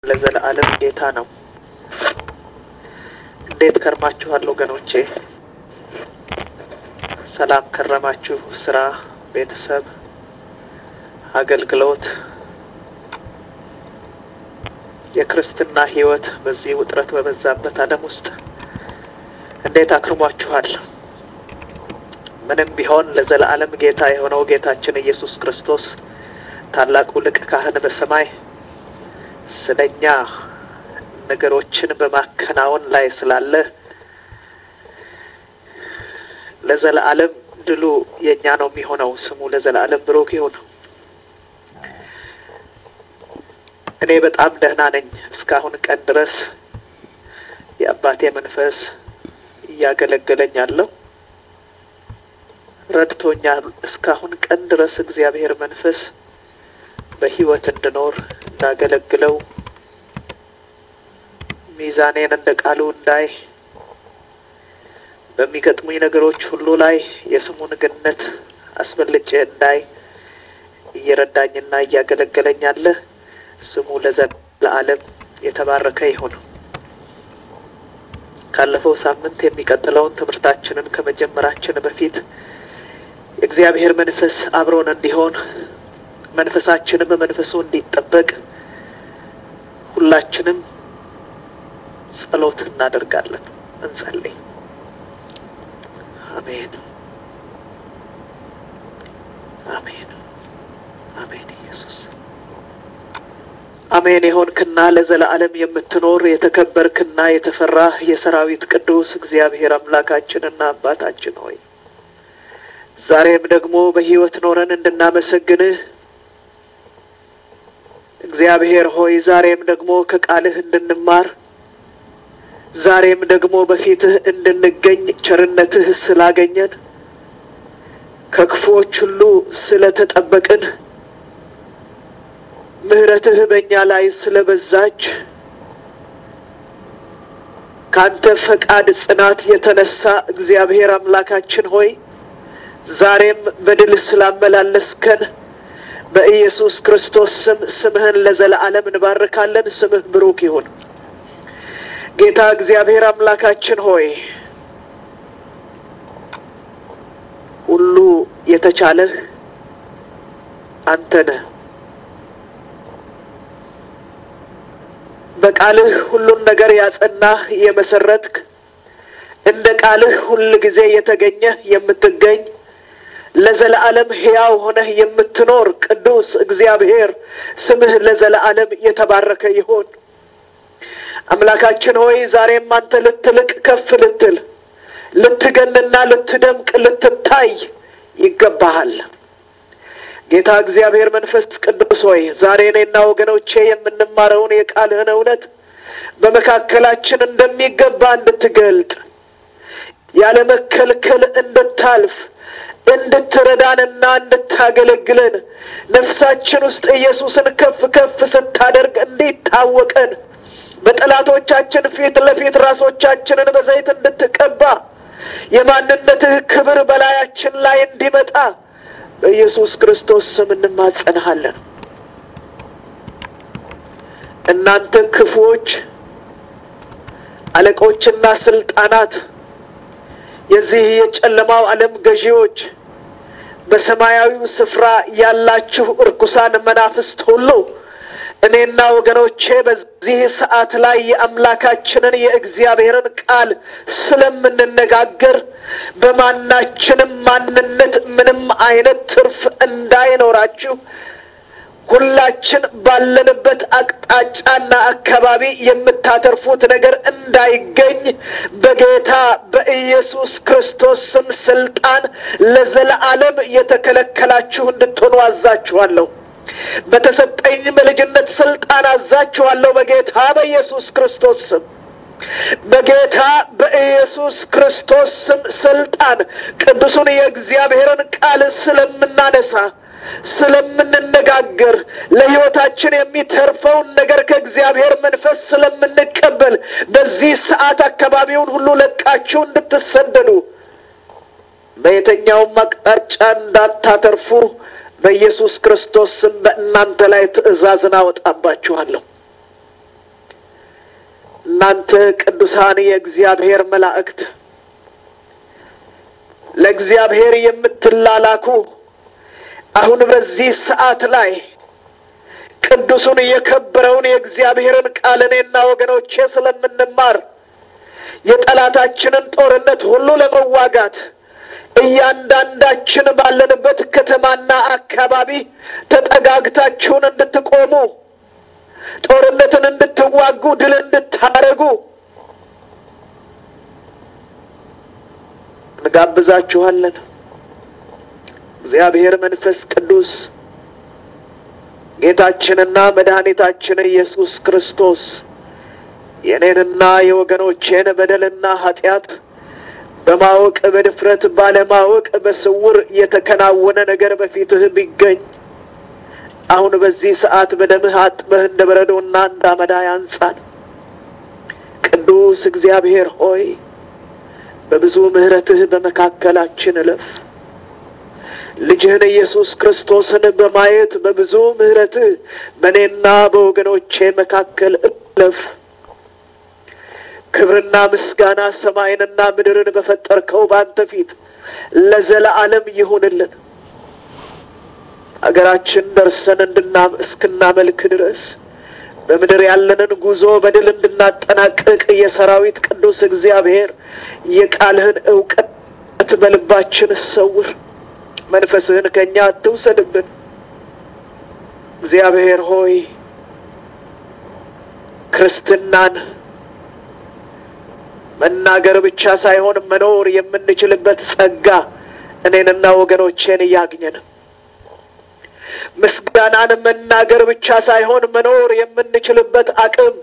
ለዘለዓለም ጌታ ነው። እንዴት ከርማችኋል ወገኖቼ? ሰላም ከረማችሁ? ስራ፣ ቤተሰብ፣ አገልግሎት፣ የክርስትና ሕይወት በዚህ ውጥረት በበዛበት ዓለም ውስጥ እንዴት አክርሟችኋል? ምንም ቢሆን ለዘለዓለም ጌታ የሆነው ጌታችን ኢየሱስ ክርስቶስ ታላቁ ሊቀ ካህን በሰማይ ስለኛ ነገሮችን በማከናወን ላይ ስላለ ለዘለዓለም ድሉ የእኛ ነው የሚሆነው። ስሙ ለዘለዓለም ብሩክ ይሁን። እኔ በጣም ደህና ነኝ። እስካሁን ቀን ድረስ የአባቴ መንፈስ እያገለገለኝ አለው፣ ረድቶኛል። እስካሁን ቀን ድረስ እግዚአብሔር መንፈስ በሕይወት እንድኖር እንዳገለግለው ሚዛኔን እንደ ቃሉ እንዳይ በሚገጥሙኝ ነገሮች ሁሉ ላይ የስሙን ገነት አስበልጬ እንዳይ እየረዳኝና እያገለገለኝ አለ። ስሙ ለዘለዓለም የተባረከ ይሁን። ካለፈው ሳምንት የሚቀጥለውን ትምህርታችንን ከመጀመራችን በፊት የእግዚአብሔር መንፈስ አብሮን እንዲሆን መንፈሳችንም በመንፈሱ እንዲጠበቅ ሁላችንም ጸሎት እናደርጋለን። እንጸልይ። አሜን፣ አሜን፣ አሜን። ኢየሱስ አሜን። የሆንክና ለዘለዓለም የምትኖር የተከበርክና የተፈራህ የሰራዊት ቅዱስ እግዚአብሔር አምላካችንና አባታችን ሆይ ዛሬም ደግሞ በሕይወት ኖረን እንድናመሰግንህ እግዚአብሔር ሆይ ዛሬም ደግሞ ከቃልህ እንድንማር ዛሬም ደግሞ በፊትህ እንድንገኝ ቸርነትህ ስላገኘን ከክፉዎች ሁሉ ስለተጠበቅን ምሕረትህ በእኛ ላይ ስለበዛች ካንተ ፈቃድ ጽናት የተነሳ እግዚአብሔር አምላካችን ሆይ ዛሬም በድል ስላመላለስከን በኢየሱስ ክርስቶስ ስም ስምህን ለዘለዓለም እንባርካለን። ስምህ ብሩክ ይሁን። ጌታ እግዚአብሔር አምላካችን ሆይ ሁሉ የተቻለህ አንተ ነህ። በቃልህ ሁሉን ነገር ያጸናህ የመሰረትክ እንደ ቃልህ ሁል ጊዜ የተገኘህ የምትገኝ ለዘለዓለም ሕያው ሆነህ የምትኖር ቅዱስ እግዚአብሔር ስምህ ለዘለዓለም የተባረከ ይሁን። አምላካችን ሆይ ዛሬም አንተ ልትልቅ ከፍ ልትል ልትገንና ልትደምቅ ልትታይ ይገባሃል። ጌታ እግዚአብሔር መንፈስ ቅዱስ ሆይ ዛሬ እኔና ወገኖቼ የምንማረውን የቃልህን እውነት በመካከላችን እንደሚገባ እንድትገልጥ ያለ መከልከል እንድታልፍ እንድትረዳንና እንድታገለግለን ነፍሳችን ውስጥ ኢየሱስን ከፍ ከፍ ስታደርግ እንዲታወቀን በጠላቶቻችን ፊት ለፊት ራሶቻችንን በዘይት እንድትቀባ የማንነትህ ክብር በላያችን ላይ እንዲመጣ በኢየሱስ ክርስቶስ ስም እንማጸንሃለን። እናንተ ክፉዎች አለቆችና ስልጣናት የዚህ የጨለማው ዓለም ገዢዎች በሰማያዊው ስፍራ ያላችሁ እርኩሳን መናፍስት ሁሉ እኔና ወገኖቼ በዚህ ሰዓት ላይ የአምላካችንን የእግዚአብሔርን ቃል ስለምንነጋገር በማናችንም ማንነት ምንም አይነት ትርፍ እንዳይኖራችሁ ሁላችን ባለንበት አቅጣጫና አካባቢ የምታተርፉት ነገር እንዳይገኝ በጌታ በኢየሱስ ክርስቶስ ስም ስልጣን ለዘለዓለም የተከለከላችሁ እንድትሆኑ አዛችኋለሁ። በተሰጠኝ በልጅነት ስልጣን አዛችኋለሁ። በጌታ በኢየሱስ ክርስቶስ ስም በጌታ በኢየሱስ ክርስቶስ ስም ስልጣን ቅዱሱን የእግዚአብሔርን ቃል ስለምናነሳ ስለምንነጋገር ለሕይወታችን የሚተርፈውን ነገር ከእግዚአብሔር መንፈስ ስለምንቀበል በዚህ ሰዓት አካባቢውን ሁሉ ለቃችሁ እንድትሰደዱ በየትኛውም አቅጣጫ እንዳታተርፉ በኢየሱስ ክርስቶስ ስም በእናንተ ላይ ትእዛዝን አወጣባችኋለሁ። እናንተ ቅዱሳን የእግዚአብሔር መላእክት ለእግዚአብሔር የምትላላኩ አሁን በዚህ ሰዓት ላይ ቅዱሱን የከበረውን የእግዚአብሔርን ቃል እኔና ወገኖቼ ስለምንማር የጠላታችንን ጦርነት ሁሉ ለመዋጋት እያንዳንዳችን ባለንበት ከተማና አካባቢ ተጠጋግታችሁን እንድትቆሙ ጦርነትን እንድትዋጉ ድል እንድታደርጉ እንጋብዛችኋለን። እግዚአብሔር መንፈስ ቅዱስ ጌታችንና መድኃኒታችን ኢየሱስ ክርስቶስ የእኔንና የወገኖቼን በደልና ኃጢአት በማወቅ በድፍረት ባለማወቅ በስውር የተከናወነ ነገር በፊትህ ቢገኝ አሁን በዚህ ሰዓት በደምህ አጥበህ እንደ በረዶና እንደ አመዳ ያንጻል። ቅዱስ እግዚአብሔር ሆይ በብዙ ምሕረትህ በመካከላችን እለፍ። ልጅህን ኢየሱስ ክርስቶስን በማየት በብዙ ምሕረትህ በእኔና በወገኖቼ መካከል እለፍ። ክብርና ምስጋና ሰማይንና ምድርን በፈጠርከው በአንተ ፊት ለዘለዓለም ይሁንልን። አገራችን ደርሰን እንድና እስክናመልክ ድረስ በምድር ያለንን ጉዞ በድል እንድናጠናቅቅ የሰራዊት ቅዱስ እግዚአብሔር የቃልህን እውቀት በልባችን ሰውር። መንፈስህን ከእኛ አትውሰድብን። እግዚአብሔር ሆይ ክርስትናን መናገር ብቻ ሳይሆን መኖር የምንችልበት ጸጋ እኔንና ወገኖቼን እያግኘን ምስጋናን መናገር ብቻ ሳይሆን መኖር የምንችልበት አቅም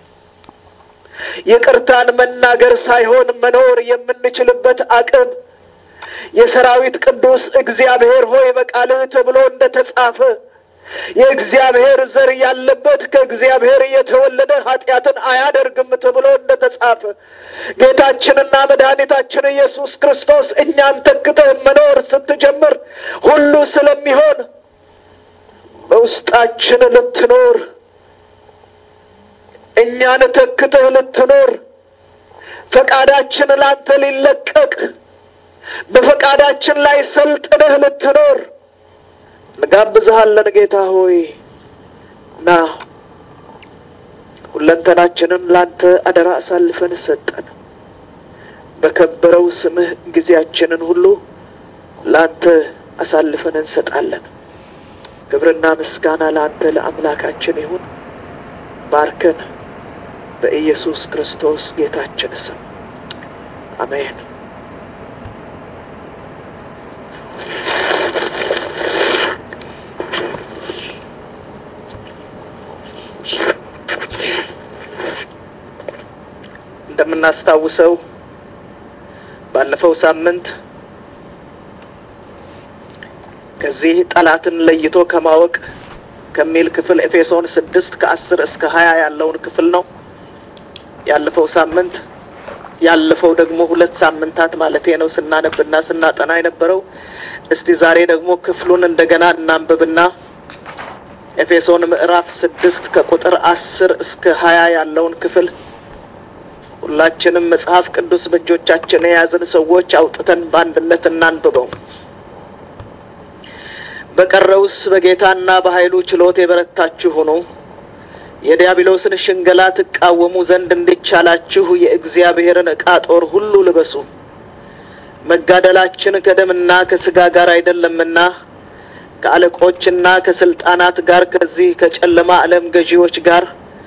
ይቅርታን መናገር ሳይሆን መኖር የምንችልበት አቅም የሰራዊት ቅዱስ እግዚአብሔር ሆይ በቃልህ ተብሎ እንደ ተጻፈ የእግዚአብሔር ዘር ያለበት ከእግዚአብሔር የተወለደ ኃጢአትን አያደርግም ተብሎ እንደ ተጻፈ ጌታችንና መድኃኒታችን ኢየሱስ ክርስቶስ እኛን ተክተህ መኖር ስትጀምር ሁሉ ስለሚሆን በውስጣችን ልትኖር እኛን ተክተህ ልትኖር ፈቃዳችን ላንተ ሊለቀቅ በፈቃዳችን ላይ ሰልጥነህ ልትኖር እንጋብዝሃለን ጌታ ሆይ ና ሁለንተናችንን ላንተ አደራ አሳልፈን ሰጠን። በከበረው ስምህ ጊዜያችንን ሁሉ ላንተ አሳልፈን እንሰጣለን። ክብርና ምስጋና ለአንተ ለአምላካችን ይሁን። ባርከን በኢየሱስ ክርስቶስ ጌታችን ስም አሜን። እንደምናስታውሰው ባለፈው ሳምንት ከዚህ ጠላትን ለይቶ ከማወቅ ከሚል ክፍል ኤፌሶን ስድስት ከአስር እስከ ሀያ ያለውን ክፍል ነው ያለፈው ሳምንት ያለፈው ደግሞ ሁለት ሳምንታት ማለቴ ነው ስናነብና ስናጠና የነበረው። እስቲ ዛሬ ደግሞ ክፍሉን እንደገና እናንብብና ኤፌሶን ምዕራፍ ስድስት ከቁጥር አስር እስከ ሀያ ያለውን ክፍል ሁላችንም መጽሐፍ ቅዱስ በእጆቻችን የያዝን ሰዎች አውጥተን በአንድነት እናንብበው። በቀረውስ በጌታና በኃይሉ ችሎት የበረታችሁ ሁኑ፣ የዲያብሎስን ሽንገላ ትቃወሙ ዘንድ እንዲቻላችሁ የእግዚአብሔርን ዕቃ ጦር ሁሉ ልበሱ። መጋደላችን ከደምና ከሥጋ ጋር አይደለምና ከአለቆችና ከስልጣናት ጋር ከዚህ ከጨለማ ዓለም ገዢዎች ጋር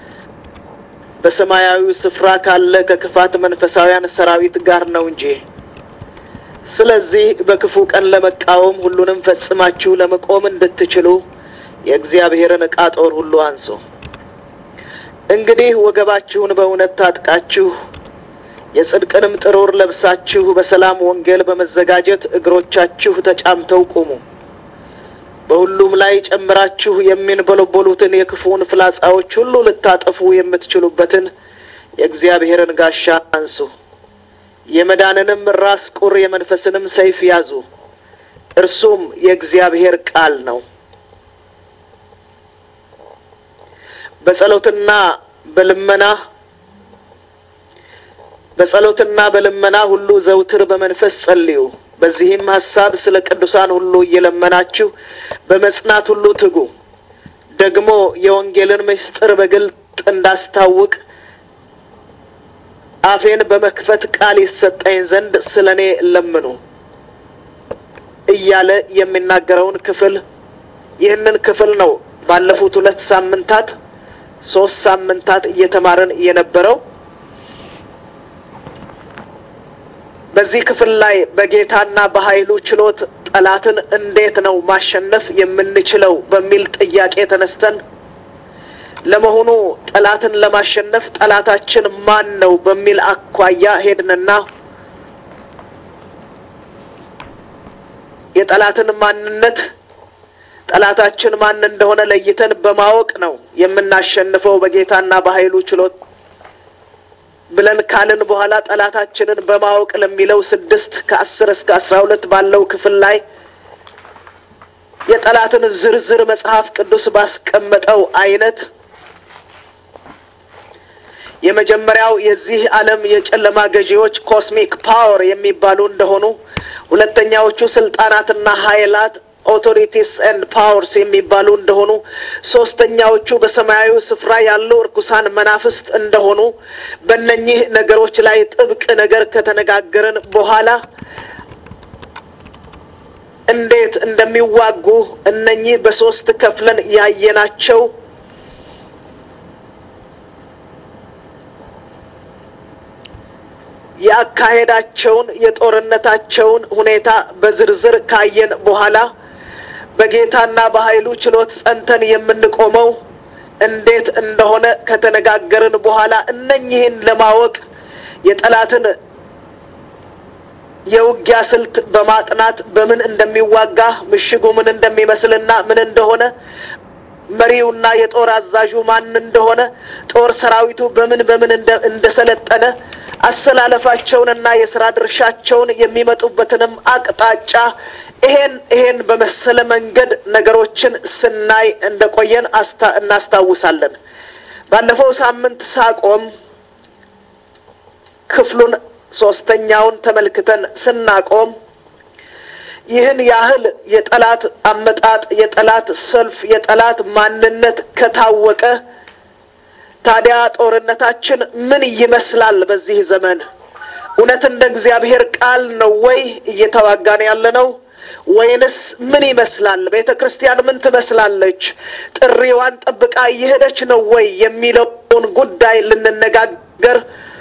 በሰማያዊ ስፍራ ካለ ከክፋት መንፈሳውያን ሰራዊት ጋር ነው እንጂ። ስለዚህ በክፉ ቀን ለመቃወም ሁሉንም ፈጽማችሁ ለመቆም እንድትችሉ የእግዚአብሔርን ዕቃ ጦር ሁሉ አንሱ። እንግዲህ ወገባችሁን በእውነት ታጥቃችሁ የጽድቅንም ጥሩር ለብሳችሁ በሰላም ወንጌል በመዘጋጀት እግሮቻችሁ ተጫምተው ቁሙ። በሁሉም ላይ ጨምራችሁ የሚንበለበሉትን የክፉውን ፍላጻዎች ሁሉ ልታጠፉ የምትችሉበትን የእግዚአብሔርን ጋሻ አንሱ። የመዳንንም ራስ ቁር የመንፈስንም ሰይፍ ያዙ፣ እርሱም የእግዚአብሔር ቃል ነው። በጸሎትና በልመና በጸሎትና በልመና ሁሉ ዘውትር በመንፈስ ጸልዩ። በዚህም ሀሳብ ስለ ቅዱሳን ሁሉ እየለመናችሁ በመጽናት ሁሉ ትጉ። ደግሞ የወንጌልን ምስጢር በግልጥ እንዳስታውቅ አፌን በመክፈት ቃል ይሰጠኝ ዘንድ ስለ እኔ ለምኑ እያለ የሚናገረውን ክፍል ይህንን ክፍል ነው ባለፉት ሁለት ሳምንታት ሶስት ሳምንታት እየተማረን የነበረው። በዚህ ክፍል ላይ በጌታና በኃይሉ ችሎት ጠላትን እንዴት ነው ማሸነፍ የምንችለው በሚል ጥያቄ ተነስተን ለመሆኑ ጠላትን ለማሸነፍ ጠላታችን ማን ነው በሚል አኳያ ሄድንና የጠላትን ማንነት ጠላታችን ማን እንደሆነ ለይተን በማወቅ ነው የምናሸንፈው በጌታና በኃይሉ ችሎት ብለን ካልን በኋላ ጠላታችንን በማወቅ ለሚለው ስድስት ከአስር እስከ አስራ ሁለት ባለው ክፍል ላይ የጠላትን ዝርዝር መጽሐፍ ቅዱስ ባስቀመጠው አይነት የመጀመሪያው የዚህ ዓለም የጨለማ ገዢዎች ኮስሚክ ፓወር የሚባሉ እንደሆኑ፣ ሁለተኛዎቹ ስልጣናትና ኃይላት ኦቶሪቲስ ኤንድ ፓወርስ የሚባሉ እንደሆኑ፣ ሶስተኛዎቹ በሰማያዊ ስፍራ ያሉ እርኩሳን መናፍስት እንደሆኑ በእነኚህ ነገሮች ላይ ጥብቅ ነገር ከተነጋገርን በኋላ እንዴት እንደሚዋጉ እነኚህ በሶስት ከፍለን ያየናቸው የአካሄዳቸውን የጦርነታቸውን ሁኔታ በዝርዝር ካየን በኋላ በጌታና በኃይሉ ችሎት ጸንተን የምንቆመው እንዴት እንደሆነ ከተነጋገርን በኋላ እነኚህን ለማወቅ የጠላትን የውጊያ ስልት በማጥናት በምን እንደሚዋጋ ምሽጉ ምን እንደሚመስልና ምን እንደሆነ መሪውና የጦር አዛዡ ማን እንደሆነ ጦር ሰራዊቱ በምን በምን እንደሰለጠነ አሰላለፋቸውንና የስራ ድርሻቸውን የሚመጡበትንም አቅጣጫ ይሄን ይሄን በመሰለ መንገድ ነገሮችን ስናይ እንደቆየን እናስታውሳለን። ባለፈው ሳምንት ሳቆም ክፍሉን ሶስተኛውን ተመልክተን ስናቆም ይህን ያህል የጠላት አመጣጥ፣ የጠላት ሰልፍ፣ የጠላት ማንነት ከታወቀ ታዲያ ጦርነታችን ምን ይመስላል? በዚህ ዘመን እውነት እንደ እግዚአብሔር ቃል ነው ወይ እየተዋጋን ያለ ነው? ወይንስ ምን ይመስላል? ቤተ ክርስቲያን ምን ትመስላለች? ጥሪዋን ጠብቃ እየሄደች ነው ወይ የሚለውን ጉዳይ ልንነጋገር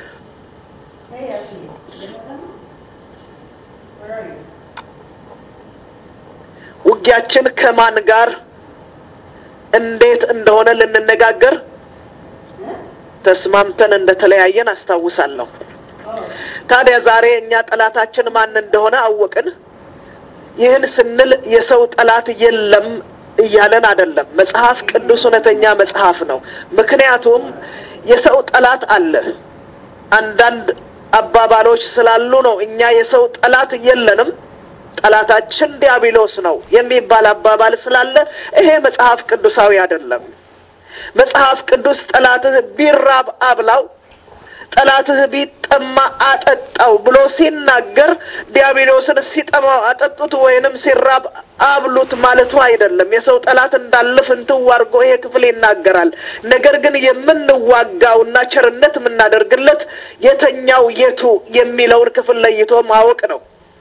ውጊያችን ከማን ጋር እንዴት እንደሆነ ልንነጋገር ተስማምተን እንደተለያየን አስታውሳለሁ። ታዲያ ዛሬ እኛ ጠላታችን ማን እንደሆነ አወቅን። ይህን ስንል የሰው ጠላት የለም እያለን አይደለም። መጽሐፍ ቅዱስ እውነተኛ መጽሐፍ ነው። ምክንያቱም የሰው ጠላት አለ። አንዳንድ አባባሎች ስላሉ ነው እኛ የሰው ጠላት የለንም ጠላታችን ዲያብሎስ ነው የሚባል አባባል ስላለ ይሄ መጽሐፍ ቅዱሳዊ አይደለም። መጽሐፍ ቅዱስ ጠላትህ ቢራብ አብላው፣ ጠላትህ ቢጠማ አጠጣው ብሎ ሲናገር ዲያብሎስን ሲጠማው አጠጡት ወይንም ሲራብ አብሉት ማለቱ አይደለም። የሰው ጠላት እንዳለ ፍንትው አድርጎ ይሄ ክፍል ይናገራል። ነገር ግን የምንዋጋውና ቸርነት የምናደርግለት የተኛው የቱ የሚለውን ክፍል ለይቶ ማወቅ ነው።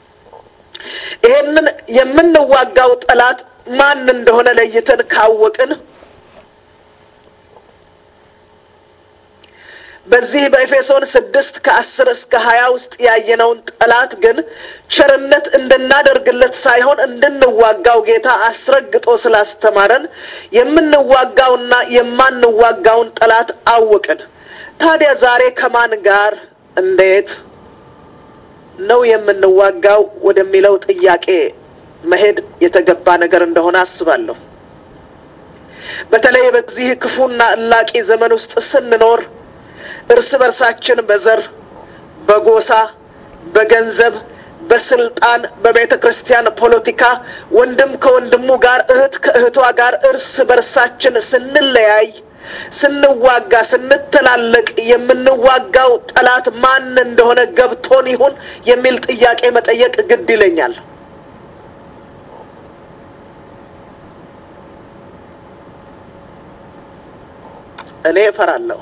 ይሄንን የምንዋጋው ጠላት ማን እንደሆነ ለይተን ካወቅን በዚህ በኤፌሶን ስድስት ከአስር እስከ ሀያ ውስጥ ያየነውን ጠላት ግን ቸርነት እንድናደርግለት ሳይሆን እንድንዋጋው ጌታ አስረግጦ ስላስተማረን የምንዋጋውና የማንዋጋውን ጠላት አወቅን። ታዲያ ዛሬ ከማን ጋር እንዴት ነው የምንዋጋው ወደሚለው ጥያቄ መሄድ የተገባ ነገር እንደሆነ አስባለሁ። በተለይ በዚህ ክፉና እላቂ ዘመን ውስጥ ስንኖር እርስ በርሳችን በዘር፣ በጎሳ፣ በገንዘብ፣ በስልጣን፣ በቤተ ክርስቲያን ፖለቲካ ወንድም ከወንድሙ ጋር፣ እህት ከእህቷ ጋር እርስ በርሳችን ስንለያይ ስንዋጋ ስንተላለቅ የምንዋጋው ጠላት ማን እንደሆነ ገብቶን ይሁን የሚል ጥያቄ መጠየቅ ግድ ይለኛል። እኔ እፈራለሁ።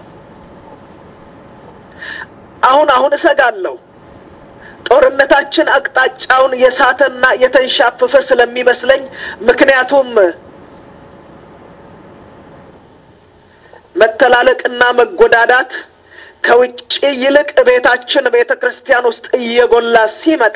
አሁን አሁን እሰጋለሁ። ጦርነታችን አቅጣጫውን የሳተና የተንሻፈፈ ስለሚመስለኝ ምክንያቱም መተላለቅና መጎዳዳት ከውጭ ይልቅ ቤታችን ቤተ ክርስቲያን ውስጥ እየጎላ ሲመጣ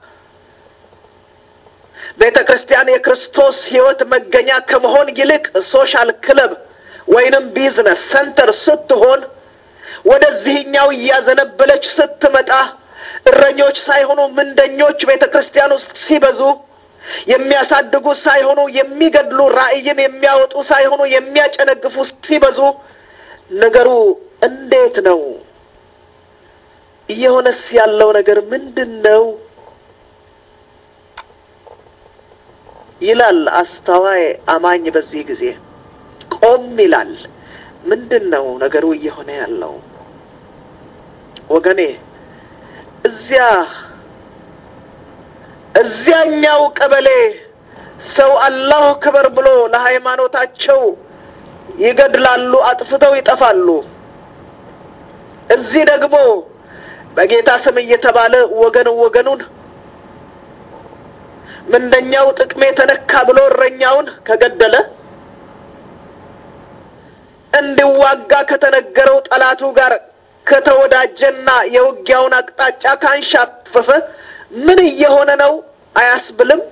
ቤተ ክርስቲያን የክርስቶስ ሕይወት መገኛ ከመሆን ይልቅ ሶሻል ክለብ ወይንም ቢዝነስ ሰንተር ስትሆን ወደዚህኛው እያዘነበለች ስትመጣ እረኞች ሳይሆኑ ምንደኞች ቤተ ክርስቲያን ውስጥ ሲበዙ የሚያሳድጉ ሳይሆኑ የሚገድሉ ራዕይን የሚያወጡ ሳይሆኑ የሚያጨነግፉ ሲበዙ ነገሩ እንዴት ነው? እየሆነስ ያለው ነገር ምንድን ነው? ይላል አስተዋይ አማኝ። በዚህ ጊዜ ቆም ይላል። ምንድን ነው ነገሩ እየሆነ ያለው? ወገኔ እዚያ እዚያኛው ቀበሌ ሰው አላሁ ክበር ብሎ ለሃይማኖታቸው ይገድላሉ፣ አጥፍተው ይጠፋሉ። እዚህ ደግሞ በጌታ ስም እየተባለ ወገን ወገኑን ምንደኛው ጥቅሜ ተነካ ብሎ እረኛውን ከገደለ እንዲዋጋ ከተነገረው ጠላቱ ጋር ከተወዳጀና የውጊያውን አቅጣጫ ካንሻፈፈ ምን እየሆነ ነው አያስብልም?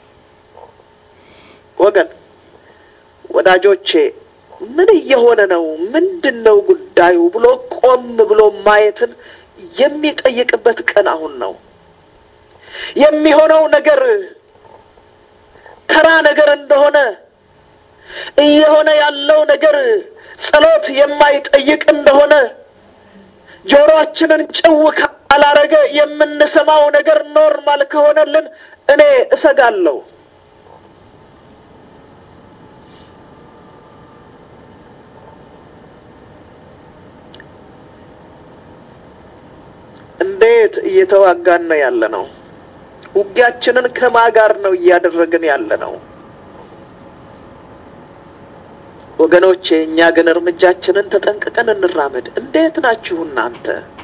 ወገን ወዳጆቼ ምን እየሆነ ነው? ምንድን ነው ጉዳዩ ብሎ ቆም ብሎ ማየትን የሚጠይቅበት ቀን አሁን ነው። የሚሆነው ነገር ተራ ነገር እንደሆነ እየሆነ ያለው ነገር ጸሎት የማይጠይቅ እንደሆነ ጆሮአችንን ጭው ካላረገ የምንሰማው ነገር ኖርማል ከሆነልን እኔ እሰጋለሁ። እንዴት እየተዋጋን ነው ያለ ነው? ውጊያችንን ከማ ጋር ነው እያደረግን ያለ ነው? ወገኖቼ እኛ ግን እርምጃችንን ተጠንቅቀን እንራመድ። እንዴት ናችሁ እናንተ?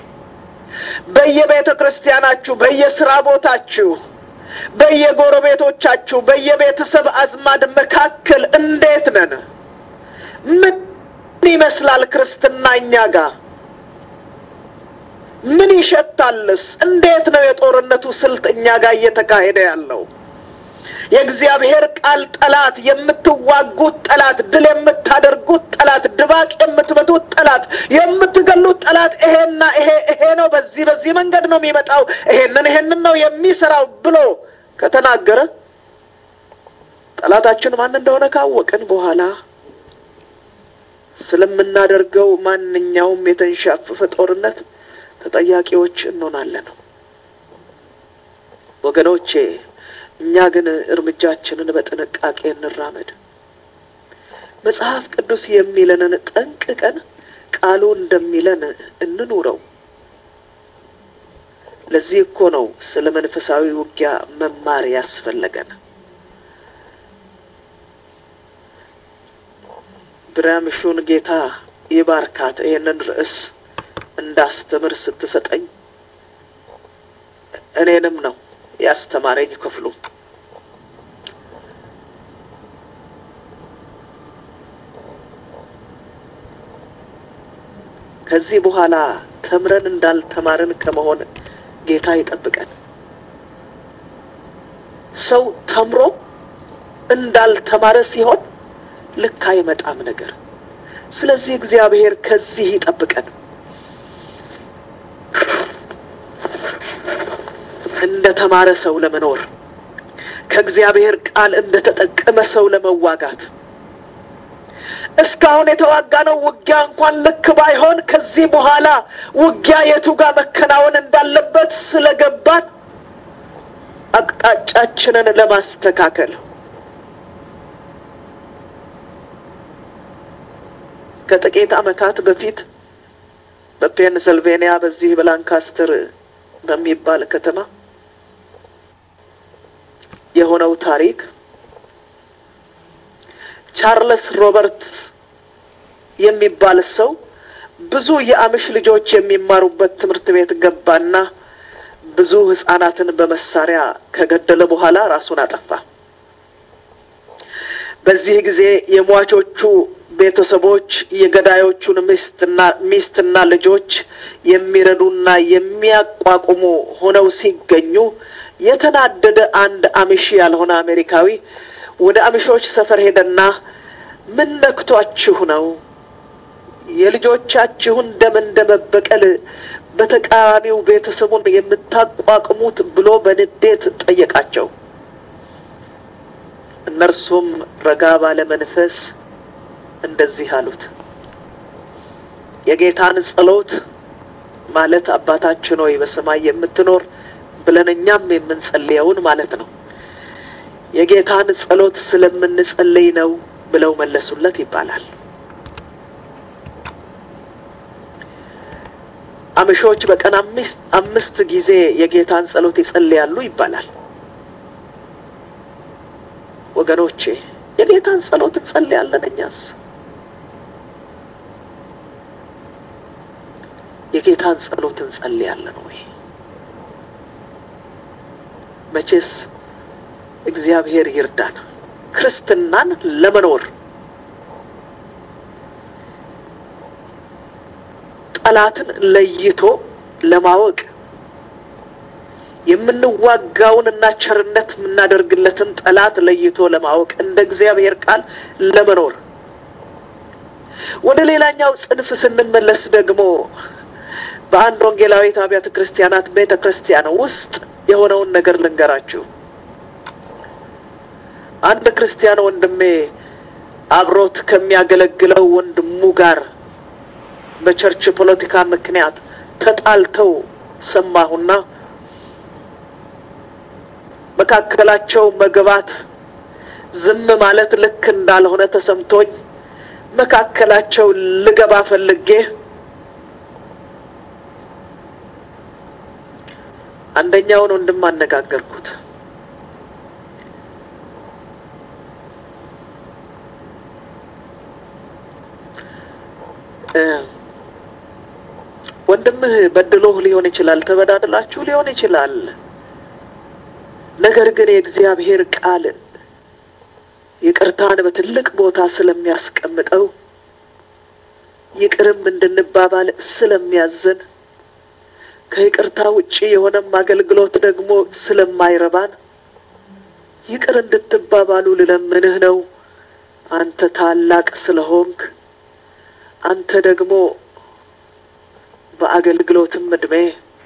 በየቤተ ክርስቲያናችሁ፣ በየስራ ቦታችሁ፣ በየጎረቤቶቻችሁ፣ በየቤተሰብ አዝማድ መካከል እንዴት ነን? ምን ይመስላል ክርስትና እኛ ጋር? ምን ይሸታልስ? እንዴት ነው የጦርነቱ ስልት እኛ ጋር እየተካሄደ ያለው? የእግዚአብሔር ቃል ጠላት፣ የምትዋጉት ጠላት፣ ድል የምታደርጉት ጠላት፣ ድባቅ የምትመቱት ጠላት፣ የምትገሉት ጠላት ይሄና ይሄ ይሄ ነው፣ በዚህ በዚህ መንገድ ነው የሚመጣው፣ ይሄንን ይሄንን ነው የሚሰራው ብሎ ከተናገረ ጠላታችን ማን እንደሆነ ካወቅን በኋላ ስለምናደርገው ማንኛውም የተንሻፈፈ ጦርነት ተጠያቂዎች እንሆናለን። ወገኖቼ እኛ ግን እርምጃችንን በጥንቃቄ እንራመድ። መጽሐፍ ቅዱስ የሚለንን ጠንቅቀን ቃሉ እንደሚለን እንኑረው። ለዚህ እኮ ነው ስለ መንፈሳዊ ውጊያ መማር ያስፈለገን። ብራምሹን ጌታ ይባርካት። ይህንን ርዕስ እንዳስተምር ስትሰጠኝ እኔንም ነው ያስተማረኝ ክፍሉ። ከዚህ በኋላ ተምረን እንዳልተማርን ከመሆን ጌታ ይጠብቀን። ሰው ተምሮ እንዳልተማረ ሲሆን ልክ አይመጣም ነገር። ስለዚህ እግዚአብሔር ከዚህ ይጠብቀን። እንደ ተማረ ሰው ለመኖር ከእግዚአብሔር ቃል እንደ ተጠቀመ ሰው ለመዋጋት እስካሁን የተዋጋነው ውጊያ እንኳን ልክ ባይሆን ከዚህ በኋላ ውጊያ የቱ ጋር መከናወን እንዳለበት ስለገባን አቅጣጫችንን ለማስተካከል ከጥቂት ዓመታት በፊት በፔንሰልቬኒያ በዚህ በላንካስተር በሚባል ከተማ የሆነው ታሪክ ቻርለስ ሮበርትስ የሚባል ሰው ብዙ የአምሽ ልጆች የሚማሩበት ትምህርት ቤት ገባና ብዙ ሕፃናትን በመሳሪያ ከገደለ በኋላ ራሱን አጠፋ። በዚህ ጊዜ የሟቾቹ ቤተሰቦች የገዳዮቹን ሚስትና ሚስትና ልጆች የሚረዱና የሚያቋቁሙ ሆነው ሲገኙ የተናደደ አንድ አምሺ ያልሆነ አሜሪካዊ ወደ አምሾች ሰፈር ሄደና ምን ነክቷችሁ ነው የልጆቻችሁን ደም እንደ መበቀል በተቃራኒው ቤተሰቡን የምታቋቁሙት ብሎ በንዴት ጠየቃቸው። እነርሱም ረጋ ባለ መንፈስ እንደዚህ አሉት። የጌታን ጸሎት ማለት አባታችን ሆይ በሰማይ የምትኖር ብለን እኛም የምንጸልየውን ማለት ነው። የጌታን ጸሎት ስለምንጸልይ ነው ብለው መለሱለት ይባላል። አምሾች በቀን አምስት አምስት ጊዜ የጌታን ጸሎት ይጸልያሉ ይባላል። ወገኖቼ የጌታን ጸሎት እንጸልያለን። እኛስ የጌታን ጸሎት እንጸልያለን ወይ? መቼስ እግዚአብሔር ይርዳን ክርስትናን ለመኖር ጠላትን ለይቶ ለማወቅ የምንዋጋውን እና ቸርነት የምናደርግለትን ጠላት ለይቶ ለማወቅ እንደ እግዚአብሔር ቃል ለመኖር ወደ ሌላኛው ጽንፍ ስንመለስ ደግሞ በአንድ ወንጌላዊት አብያተ ክርስቲያናት ቤተ ክርስቲያን ውስጥ የሆነውን ነገር ልንገራችሁ። አንድ ክርስቲያን ወንድሜ አብሮት ከሚያገለግለው ወንድሙ ጋር በቸርች ፖለቲካ ምክንያት ተጣልተው ሰማሁና መካከላቸው መግባት ዝም ማለት ልክ እንዳልሆነ ተሰምቶኝ መካከላቸው ልገባ ፈልጌ አንደኛውን ወንድም አነጋገርኩት። ወንድምህ በድሎህ ሊሆን ይችላል፣ ተበዳድላችሁ ሊሆን ይችላል። ነገር ግን የእግዚአብሔር ቃል ይቅርታን በትልቅ ቦታ ስለሚያስቀምጠው ይቅርም እንድንባባል ስለሚያዘን ከይቅርታ ውጪ የሆነም አገልግሎት ደግሞ ስለማይረባን ይቅር እንድትባባሉ ልለምንህ ነው። አንተ ታላቅ ስለሆንክ አንተ ደግሞ በአገልግሎትም እድሜ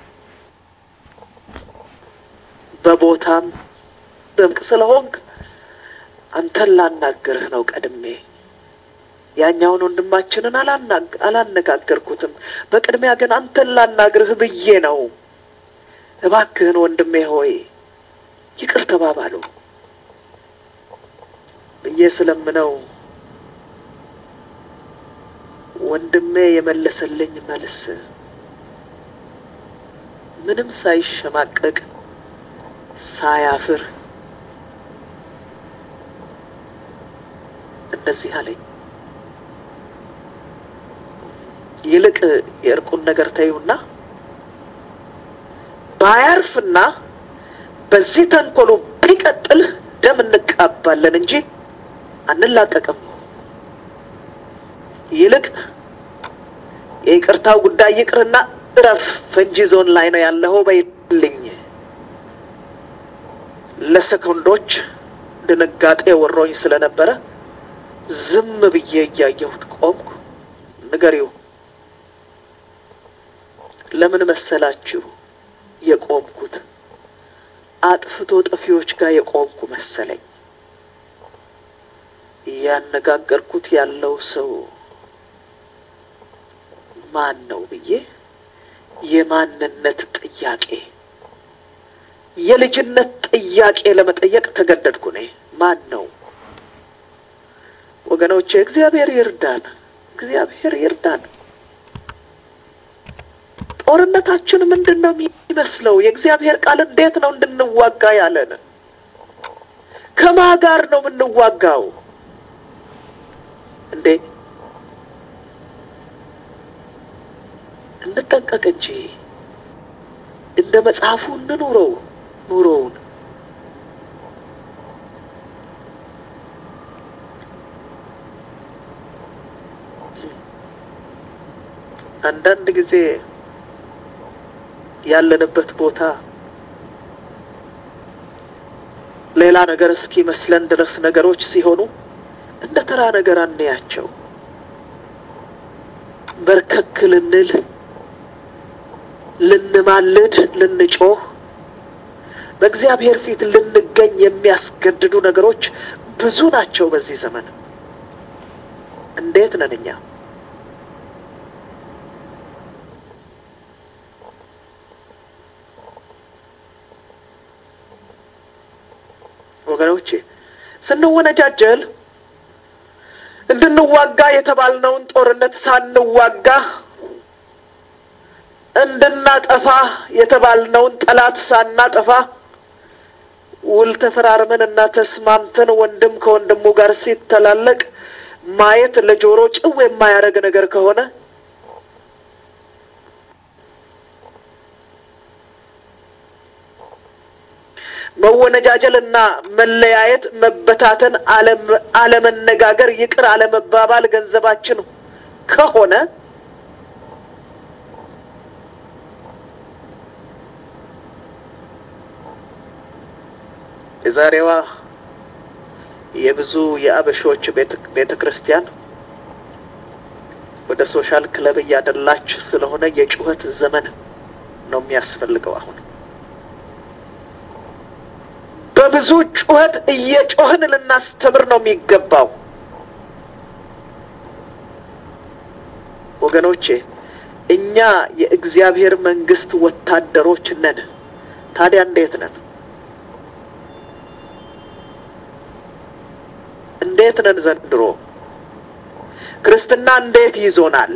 በቦታም ደምቅ ስለሆንክ አንተን ላናግርህ ነው ቀድሜ። ያኛውን ወንድማችንን አላነጋገርኩትም። በቅድሚያ ግን አንተን ላናግርህ ብዬ ነው። እባክህን ወንድሜ ሆይ ይቅር ተባባሉ ብዬ ስለምነው ወንድሜ የመለሰልኝ መልስ ምንም ሳይሸማቀቅ ሳያፍር እንደዚህ አለኝ። ይልቅ የእርቁን ነገር ተይውና ባያርፍና በዚህ ተንኮሉ ቢቀጥል ደም እንቃባለን እንጂ አንላቀቅም። ይልቅ የይቅርታው ጉዳይ ይቅርና እረፍ፣ ፈንጂ ዞን ላይ ነው ያለኸው በይልኝ። ለሰኮንዶች ድንጋጤ ወሮኝ ስለነበረ ዝም ብዬ እያየሁት ቆምኩ። ንገሪው ለምን መሰላችሁ የቆምኩት? አጥፍቶ ጠፊዎች ጋር የቆምኩ መሰለኝ። እያነጋገርኩት ያለው ሰው ማን ነው ብዬ የማንነት ጥያቄ የልጅነት ጥያቄ ለመጠየቅ ተገደድኩ። እኔ ማን ነው? ወገኖቼ እግዚአብሔር ይርዳን። እግዚአብሔር ይርዳን። ጦርነታችን ምንድን ነው የሚመስለው? የእግዚአብሔር ቃል እንዴት ነው እንድንዋጋ ያለን? ከማ ጋር ነው የምንዋጋው እንዴ? እንጠንቀቅ እንጂ እንደ መጽሐፉ እንኑረው ኑሮውን። አንዳንድ ጊዜ ያለንበት ቦታ ሌላ ነገር እስኪመስለን ድረስ ነገሮች ሲሆኑ እንደ ተራ ነገር አንያቸው። በርከክ ልንል፣ ልንማልድ፣ ልንጮህ፣ በእግዚአብሔር ፊት ልንገኝ የሚያስገድዱ ነገሮች ብዙ ናቸው በዚህ ዘመን። እንዴት ነን እኛ? ወገኖቼ ስንወነጃጀል እንድንዋጋ የተባልነውን ጦርነት ሳንዋጋ እንድናጠፋ የተባልነውን ጠላት ሳናጠፋ ውል ተፈራርመን እና ተስማምተን ወንድም ከወንድሙ ጋር ሲተላለቅ ማየት ለጆሮ ጭው የማያደርግ ነገር ከሆነ መወነጃጀል እና መለያየት፣ መበታተን፣ አለመነጋገር፣ ይቅር አለመባባል ገንዘባችን ከሆነ የዛሬዋ የብዙ የአበሾች ቤተ ክርስቲያን ወደ ሶሻል ክለብ እያደላች ስለሆነ የጩኸት ዘመን ነው የሚያስፈልገው አሁን በብዙ ጩኸት እየጮህን ልናስተምር ነው የሚገባው። ወገኖቼ እኛ የእግዚአብሔር መንግስት ወታደሮች ነን። ታዲያ እንዴት ነን? እንዴት ነን? ዘንድሮ ክርስትና እንዴት ይዞናል?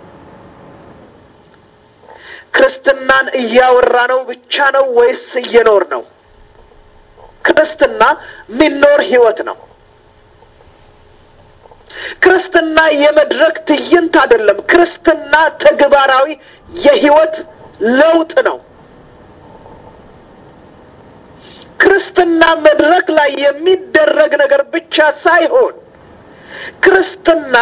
ክርስትናን እያወራ ነው ብቻ ነው ወይስ እየኖር ነው? ክርስትና የሚኖር ህይወት ነው። ክርስትና የመድረክ ትዕይንት አይደለም። ክርስትና ተግባራዊ የህይወት ለውጥ ነው። ክርስትና መድረክ ላይ የሚደረግ ነገር ብቻ ሳይሆን ክርስትና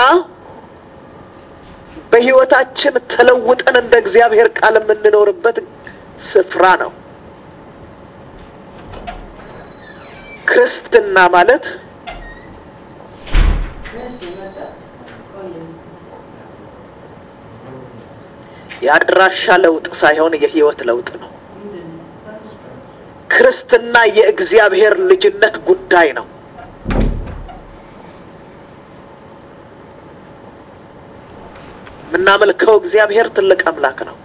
በህይወታችን ተለውጠን እንደ እግዚአብሔር ቃል የምንኖርበት ስፍራ ነው። ክርስትና ማለት የአድራሻ ለውጥ ሳይሆን የህይወት ለውጥ ነው። ክርስትና የእግዚአብሔር ልጅነት ጉዳይ ነው። የምናመልከው እግዚአብሔር ትልቅ አምላክ ነው።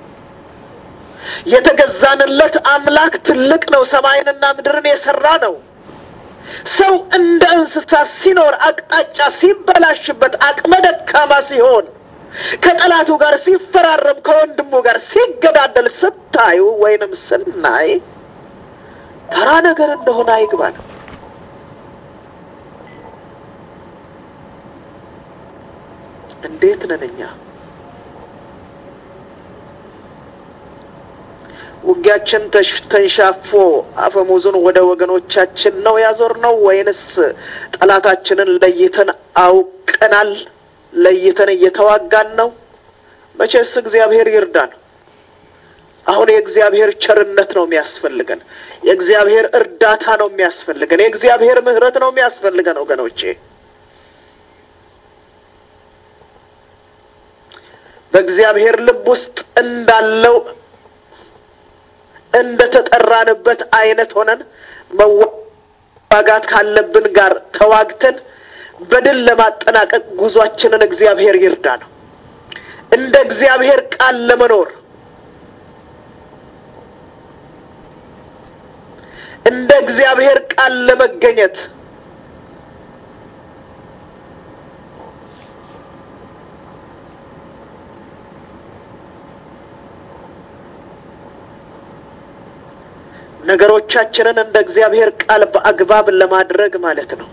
የተገዛንለት አምላክ ትልቅ ነው። ሰማይንና ምድርን የሰራ ነው። ሰው እንደ እንስሳ ሲኖር አቅጣጫ ሲበላሽበት፣ አቅመ ደካማ ሲሆን፣ ከጠላቱ ጋር ሲፈራረም፣ ከወንድሙ ጋር ሲገዳደል ስታዩ ወይንም ስናይ ተራ ነገር እንደሆነ አይግባል። እንዴት ነን እኛ? ውጊያችን ተንሻፎ አፈሙዙን ወደ ወገኖቻችን ነው ያዞር ነው ወይንስ ጠላታችንን ለይተን አውቀናል? ለይተን እየተዋጋን ነው? መቼስ እግዚአብሔር ይርዳን። አሁን የእግዚአብሔር ቸርነት ነው የሚያስፈልገን። የእግዚአብሔር እርዳታ ነው የሚያስፈልገን። የእግዚአብሔር ምሕረት ነው የሚያስፈልገን ወገኖቼ። በእግዚአብሔር ልብ ውስጥ እንዳለው እንደ ተጠራንበት አይነት ሆነን መዋጋት ካለብን ጋር ተዋግተን በድል ለማጠናቀቅ ጉዟችንን እግዚአብሔር ይርዳ ነው። እንደ እግዚአብሔር ቃል ለመኖር እንደ እግዚአብሔር ቃል ለመገኘት ነገሮቻችንን እንደ እግዚአብሔር ቃል በአግባብ ለማድረግ ማለት ነው።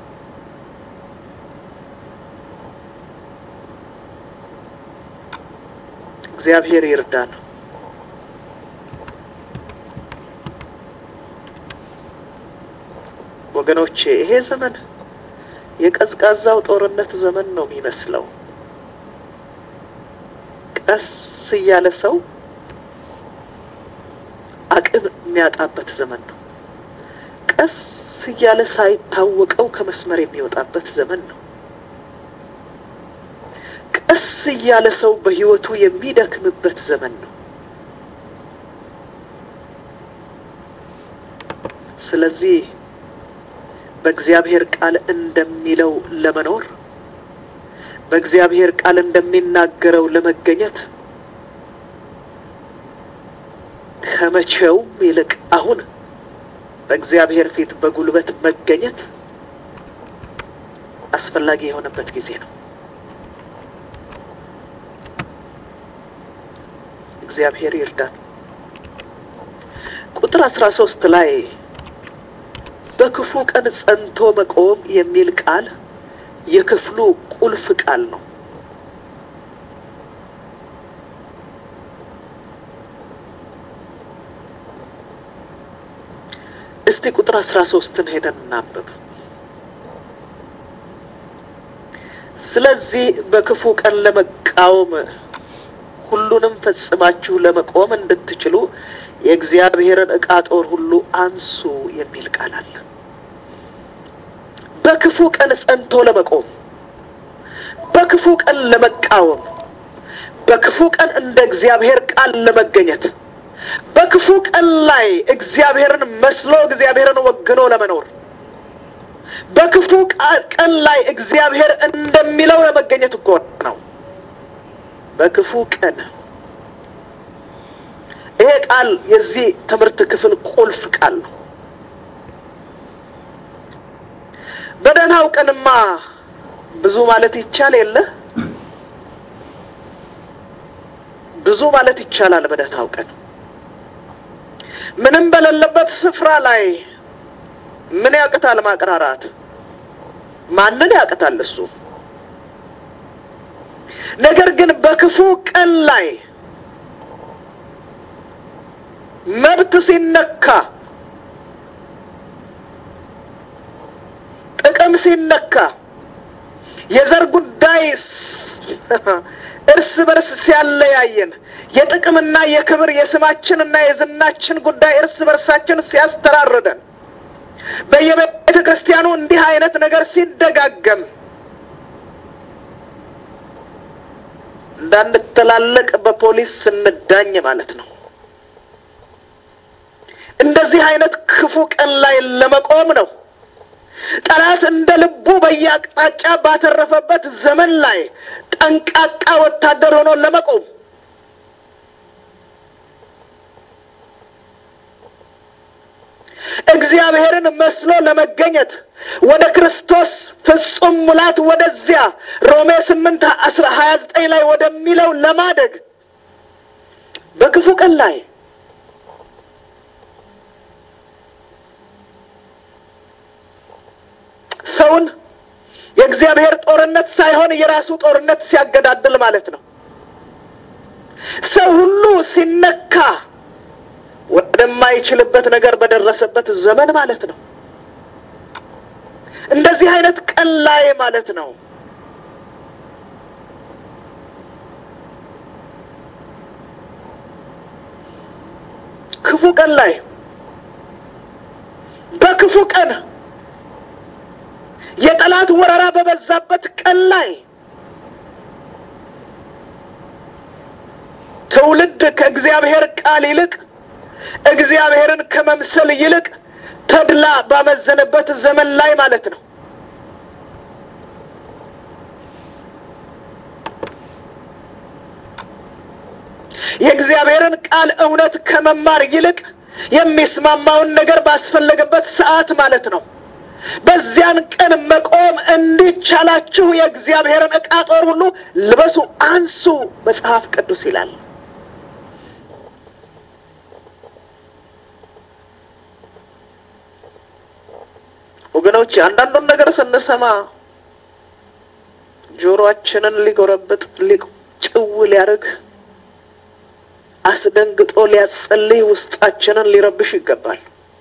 እግዚአብሔር ይርዳን። ወገኖቼ ይሄ ዘመን የቀዝቃዛው ጦርነት ዘመን ነው የሚመስለው። ቀስ እያለ ሰው አቅም የሚያጣበት ዘመን ነው። ቀስ እያለ ሳይታወቀው ከመስመር የሚወጣበት ዘመን ነው። ቀስ እያለ ሰው በሕይወቱ የሚደክምበት ዘመን ነው። ስለዚህ በእግዚአብሔር ቃል እንደሚለው ለመኖር በእግዚአብሔር ቃል እንደሚናገረው ለመገኘት ከመቼውም ይልቅ አሁን በእግዚአብሔር ፊት በጉልበት መገኘት አስፈላጊ የሆነበት ጊዜ ነው። እግዚአብሔር ይርዳን። ቁጥር አስራ ሶስት ላይ በክፉ ቀን ጸንቶ መቆም የሚል ቃል የክፍሉ ቁልፍ ቃል ነው። እስቲ ቁጥር አስራ ሶስትን ሄደን እናንብብ። ስለዚህ በክፉ ቀን ለመቃወም ሁሉንም ፈጽማችሁ ለመቆም እንድትችሉ የእግዚአብሔርን ዕቃ ጦር ሁሉ አንሱ የሚል ቃል አለ። በክፉ ቀን ጸንቶ ለመቆም፣ በክፉ ቀን ለመቃወም፣ በክፉ ቀን እንደ እግዚአብሔር ቃል ለመገኘት፣ በክፉ ቀን ላይ እግዚአብሔርን መስሎ እግዚአብሔርን ወግኖ ለመኖር፣ በክፉ ቀን ላይ እግዚአብሔር እንደሚለው ለመገኘት እኮ ነው። በክፉ ቀን ይሄ ቃል የዚህ ትምህርት ክፍል ቁልፍ ቃል ነው። በደህናው ቀንማ ብዙ ማለት ይቻል የለ ብዙ ማለት ይቻላል። በደህናው ቀን ምንም በሌለበት ስፍራ ላይ ምን ያቅታል ማቅራራት? ማንን ያቅታል እሱ? ነገር ግን በክፉ ቀን ላይ መብት ሲነካ፣ ጥቅም ሲነካ፣ የዘር ጉዳይ እርስ በርስ ሲያለያየን፣ የጥቅምና የክብር የስማችንና የዝናችን ጉዳይ እርስ በርሳችን ሲያስተራርደን፣ በየቤተ ክርስቲያኑ እንዲህ አይነት ነገር ሲደጋገም እንዳንተላለቅ በፖሊስ ስንዳኝ ማለት ነው። እንደዚህ አይነት ክፉ ቀን ላይ ለመቆም ነው። ጠላት እንደ ልቡ በየአቅጣጫ ባተረፈበት ዘመን ላይ ጠንቃቃ ወታደር ሆኖ ለመቆም እግዚአብሔርን መስሎ ለመገኘት ወደ ክርስቶስ ፍጹም ሙላት ወደዚያ ሮሜ ስምንት አስራ ሀያ ዘጠኝ ላይ ወደሚለው ለማደግ በክፉ ቀን ላይ ሰውን የእግዚአብሔር ጦርነት ሳይሆን የራሱ ጦርነት ሲያገዳድል ማለት ነው። ሰው ሁሉ ሲነካ ወደማይችልበት ነገር በደረሰበት ዘመን ማለት ነው። እንደዚህ አይነት ቀን ላይ ማለት ነው። ክፉ ቀን ላይ በክፉ ቀን የጠላት ወረራ በበዛበት ቀን ላይ ትውልድ ከእግዚአብሔር ቃል ይልቅ እግዚአብሔርን ከመምሰል ይልቅ ተድላ ባመዘነበት ዘመን ላይ ማለት ነው። የእግዚአብሔርን ቃል እውነት ከመማር ይልቅ የሚስማማውን ነገር ባስፈለገበት ሰዓት ማለት ነው። በዚያን ቀን መቆም እንዲቻላችሁ የእግዚአብሔርን ዕቃ ጦር ሁሉ ልበሱ፣ አንሱ መጽሐፍ ቅዱስ ይላል። ወገኖች አንዳንዱን ነገር ስንሰማ ጆሮአችንን ሊጎረብጥ ጭው ሊያደርግ አስደንግጦ ሊያጸልይ ውስጣችንን ሊረብሽ ይገባል።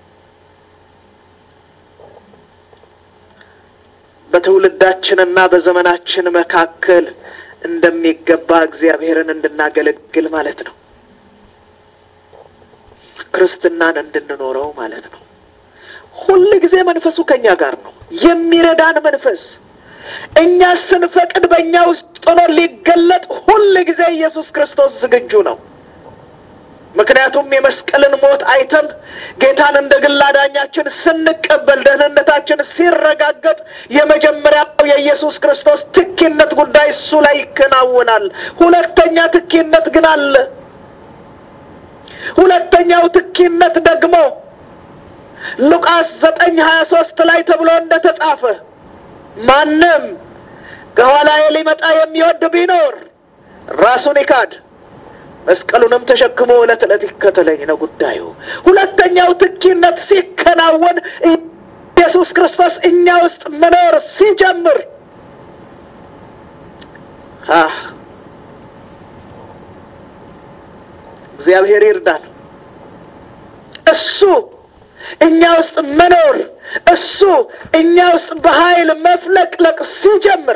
በትውልዳችንና በዘመናችን መካከል እንደሚገባ እግዚአብሔርን እንድናገለግል ማለት ነው። ክርስትናን እንድንኖረው ማለት ነው። ሁል ጊዜ መንፈሱ ከኛ ጋር ነው። የሚረዳን መንፈስ እኛ ስንፈቅድ በእኛ ውስጥ ሆኖ ሊገለጥ ሁል ጊዜ ኢየሱስ ክርስቶስ ዝግጁ ነው። ምክንያቱም የመስቀልን ሞት አይተን ጌታን እንደ ግል አዳኛችን ስንቀበል ደህንነታችን ሲረጋገጥ የመጀመሪያው የኢየሱስ ክርስቶስ ትኪነት ጉዳይ እሱ ላይ ይከናወናል። ሁለተኛ ትኪነት ግን አለ። ሁለተኛው ትኪነት ደግሞ ሉቃስ ዘጠኝ ሀያ ሶስት ላይ ተብሎ እንደተጻፈ ማንም ከኋላዬ ሊመጣ የሚወድ ቢኖር ራሱን ይካድ መስቀሉንም ተሸክሞ ዕለት ዕለት ይከተለኝ ነው ጉዳዩ። ሁለተኛው ትኪነት ሲከናወን ኢየሱስ ክርስቶስ እኛ ውስጥ መኖር ሲጀምር እግዚአብሔር ይርዳን። እሱ እኛ ውስጥ መኖር እሱ እኛ ውስጥ በኃይል መፍለቅለቅ ሲጀምር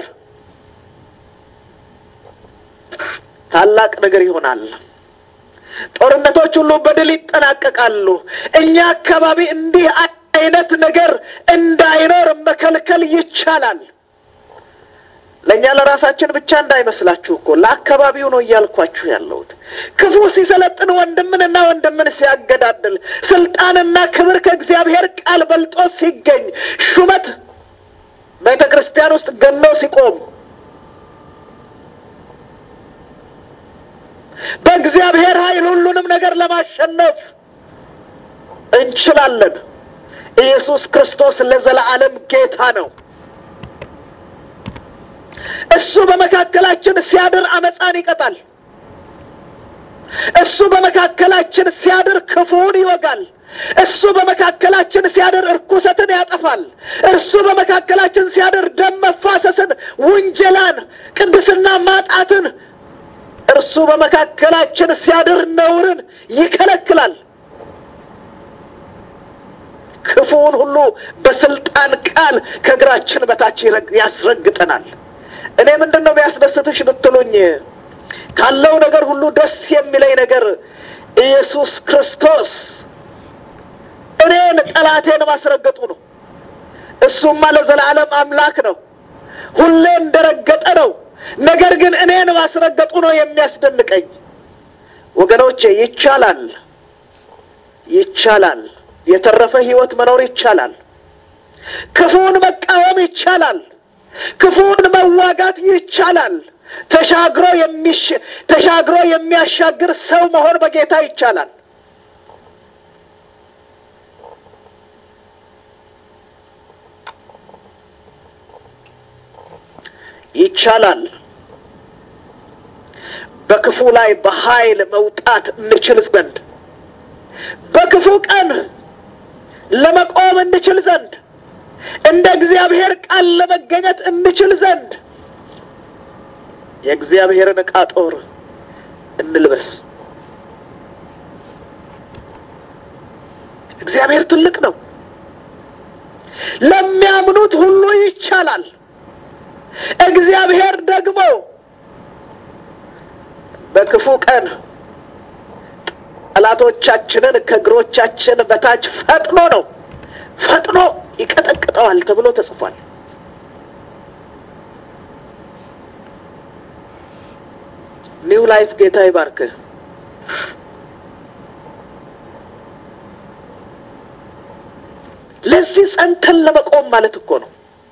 ታላቅ ነገር ይሆናል። ጦርነቶች ሁሉ በድል ይጠናቀቃሉ። እኛ አካባቢ እንዲህ አይነት ነገር እንዳይኖር መከልከል ይቻላል። ለእኛ ለራሳችን ብቻ እንዳይመስላችሁ እኮ ለአካባቢው ነው እያልኳችሁ ያለሁት። ክፉ ሲሰለጥን ወንድምንና ወንድምን ሲያገዳድል፣ ስልጣንና ክብር ከእግዚአብሔር ቃል በልጦ ሲገኝ፣ ሹመት ቤተ ክርስቲያን ውስጥ ገኖ ሲቆም በእግዚአብሔር ኃይል ሁሉንም ነገር ለማሸነፍ እንችላለን። ኢየሱስ ክርስቶስ ለዘላለም ጌታ ነው። እሱ በመካከላችን ሲያድር አመፃን ይቀጣል። እሱ በመካከላችን ሲያድር ክፉውን ይወጋል። እሱ በመካከላችን ሲያድር እርኩሰትን ያጠፋል። እርሱ በመካከላችን ሲያድር ደም መፋሰስን፣ ውንጀላን፣ ቅድስና ማጣትን እርሱ በመካከላችን ሲያድር ነውርን ይከለክላል። ክፉውን ሁሉ በስልጣን ቃል ከእግራችን በታች ያስረግጠናል። እኔ ምንድን ነው የሚያስደስትሽ ብትሉኝ ካለው ነገር ሁሉ ደስ የሚለኝ ነገር ኢየሱስ ክርስቶስ እኔን ጠላቴን ማስረገጡ ነው። እሱማ ለዘላለም አምላክ ነው። ሁሌ እንደረገጠ ነው። ነገር ግን እኔን ማስረገጡ ነው የሚያስደንቀኝ። ወገኖቼ ይቻላል፣ ይቻላል። የተረፈ ሕይወት መኖር ይቻላል። ክፉን መቃወም ይቻላል። ክፉን መዋጋት ይቻላል። ተሻግሮ የሚሽ ተሻግሮ የሚያሻግር ሰው መሆን በጌታ ይቻላል። ይቻላል። በክፉ ላይ በኃይል መውጣት እንችል ዘንድ በክፉ ቀን ለመቆም እንችል ዘንድ እንደ እግዚአብሔር ቃል ለመገኘት እንችል ዘንድ የእግዚአብሔርን ዕቃ ጦር እንልበስ። እግዚአብሔር ትልቅ ነው። ለሚያምኑት ሁሉ ይቻላል። እግዚአብሔር ደግሞ በክፉ ቀን ጠላቶቻችንን ከእግሮቻችን በታች ፈጥኖ ነው ፈጥኖ ይቀጠቅጠዋል ተብሎ ተጽፏል። ኒው ላይፍ ጌታ ይባርክህ። ለዚህ ጸንተን ለመቆም ማለት እኮ ነው።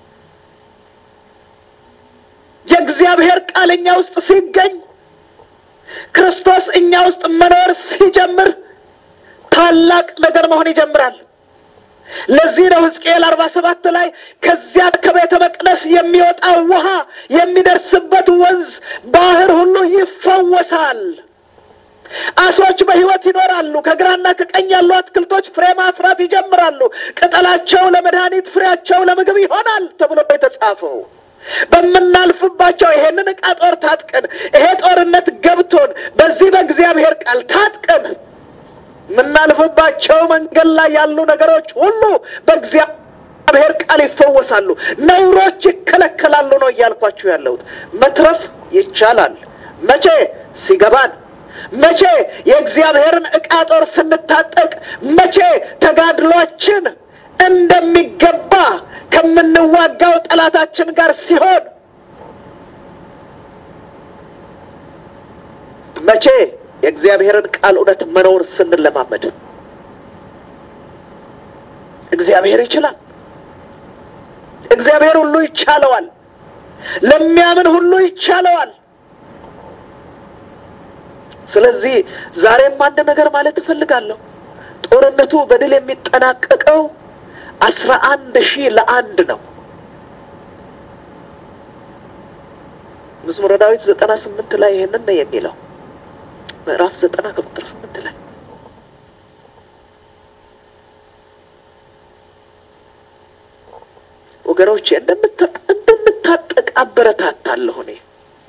የእግዚአብሔር ቃል እኛ ውስጥ ሲገኝ ክርስቶስ እኛ ውስጥ መኖር ሲጀምር ታላቅ ነገር መሆን ይጀምራል። ለዚህ ነው ሕዝቅኤል አርባ ሰባት ላይ ከዚያ ከቤተ መቅደስ የሚወጣው ውሃ የሚደርስበት ወንዝ ባህር ሁሉ ይፈወሳል። አሶች በሕይወት ይኖራሉ። ከግራና ከቀኝ ያሉ አትክልቶች ፍሬ ማፍራት ይጀምራሉ። ቅጠላቸው ለመድኃኒት፣ ፍሬያቸው ለምግብ ይሆናል ተብሎ የተጻፈው በምናልፍባቸው ይሄንን ዕቃ ጦር ታጥቀን ይሄ ጦርነት ገብቶን በዚህ በእግዚአብሔር ቃል ታጥቀን የምናልፍባቸው መንገድ ላይ ያሉ ነገሮች ሁሉ በእግዚአብሔር ቃል ይፈወሳሉ። ነውሮች ይከለከላሉ ነው እያልኳችሁ ያለሁት። መትረፍ ይቻላል። መቼ ሲገባን መቼ የእግዚአብሔርን ዕቃ ጦር ስንታጠቅ፣ መቼ ተጋድሏችን እንደሚገባ ከምንዋጋው ጠላታችን ጋር ሲሆን፣ መቼ የእግዚአብሔርን ቃል እውነት መኖር ስንለማመድ። እግዚአብሔር ይችላል። እግዚአብሔር ሁሉ ይቻለዋል። ለሚያምን ሁሉ ይቻለዋል። ስለዚህ ዛሬም አንድ ነገር ማለት እፈልጋለሁ። ጦርነቱ በድል የሚጠናቀቀው አስራ አንድ ሺህ ለአንድ ነው። መዝሙረ ዳዊት ዘጠና ስምንት ላይ ይህንን ነው የሚለው ምዕራፍ ዘጠና ከቁጥር ስምንት ላይ ወገኖቼ እንደምታጠቅ አበረታታለሁ። እኔ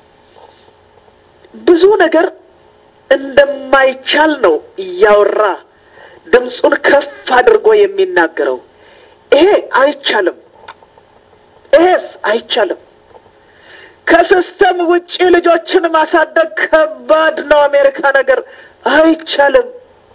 ብዙ ነገር እንደማይቻል ነው እያወራ ድምፁን ከፍ አድርጎ የሚናገረው። ይሄ አይቻልም፣ ይሄስ አይቻልም። ከሲስተም ውጪ ልጆችን ማሳደግ ከባድ ነው። አሜሪካ ነገር አይቻልም።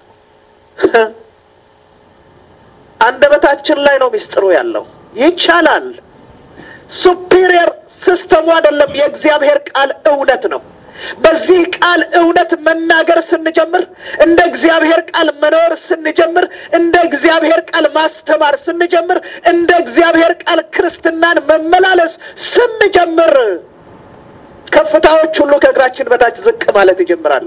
አንደበታችን ላይ ነው ሚስጥሩ ያለው። ይቻላል። ሱፒሪየር ሲስተሙ አይደለም፣ የእግዚአብሔር ቃል እውነት ነው። በዚህ ቃል እውነት መናገር ስንጀምር፣ እንደ እግዚአብሔር ቃል መኖር ስንጀምር፣ እንደ እግዚአብሔር ቃል ማስተማር ስንጀምር፣ እንደ እግዚአብሔር ቃል ክርስትናን መመላለስ ስንጀምር ከፍታዎች ሁሉ ከእግራችን በታች ዝቅ ማለት ይጀምራሉ።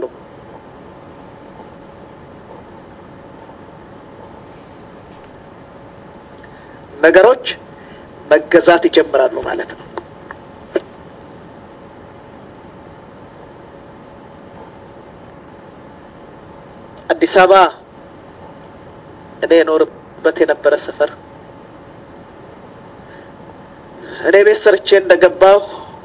ነገሮች መገዛት ይጀምራሉ ማለት ነው። አዲስ አበባ እኔ የኖርበት የነበረ ሰፈር እኔ ቤት ሰርቼ እንደገባሁ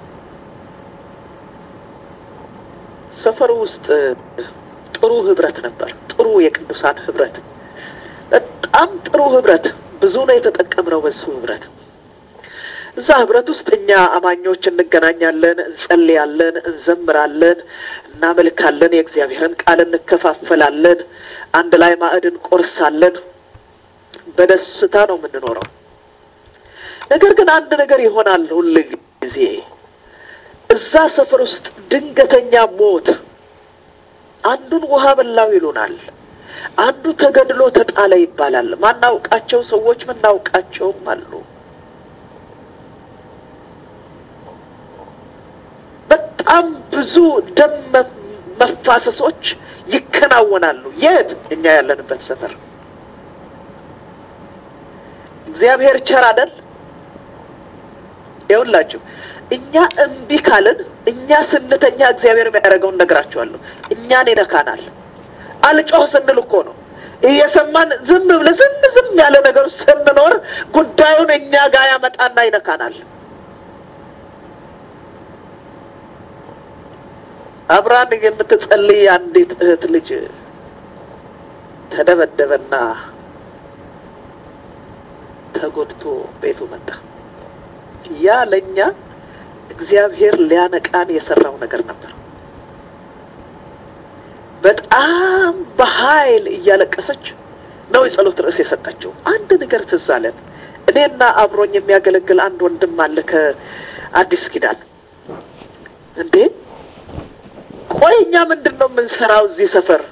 ሰፈሩ ውስጥ ጥሩ ህብረት ነበር። ጥሩ የቅዱሳን ህብረት፣ በጣም ጥሩ ህብረት። ብዙ ነው የተጠቀምነው በሱ ህብረት። እዛ ህብረት ውስጥ እኛ አማኞች እንገናኛለን፣ እንጸልያለን፣ እንዘምራለን፣ እናመልካለን፣ የእግዚአብሔርን ቃል እንከፋፈላለን፣ አንድ ላይ ማዕድ እንቆርሳለን። በደስታ ነው የምንኖረው። ነገር ግን አንድ ነገር ይሆናል ሁል ጊዜ እዛ ሰፈር ውስጥ ድንገተኛ ሞት፣ አንዱን ውሃ በላው ይሉናል፣ አንዱ ተገድሎ ተጣለ ይባላል። ማናውቃቸው ሰዎች ምናውቃቸውም አሉ። በጣም ብዙ ደም መፋሰሶች ይከናወናሉ። የት? እኛ ያለንበት ሰፈር። እግዚአብሔር ቸር አይደል? ይኸውላችሁ እኛ እምቢ ካልን እኛ ስንተኛ እግዚአብሔር የሚያደርገውን ነግራችኋለሁ። እኛን ይነካናል። አልጮህ ስንል እኮ ነው እየሰማን ዝም ብለን ዝም ዝም ያለ ነገር ስንኖር ጉዳዩን እኛ ጋር ያመጣና ይነካናል። አብራን የምትጸልይ አንዲት እህት ልጅ ተደበደበና ተጎድቶ ቤቱ መጣ። ያ ለእኛ እግዚአብሔር ሊያነቃን የሰራው ነገር ነበር። በጣም በኃይል እያለቀሰች ነው የጸሎት ርዕስ የሰጠችው። አንድ ነገር ትዝ አለን። እኔና አብሮኝ የሚያገለግል አንድ ወንድም አለ ከአዲስ ኪዳን። እንዴ ቆይ እኛ ምንድን ነው የምንሰራው እዚህ ሰፈር?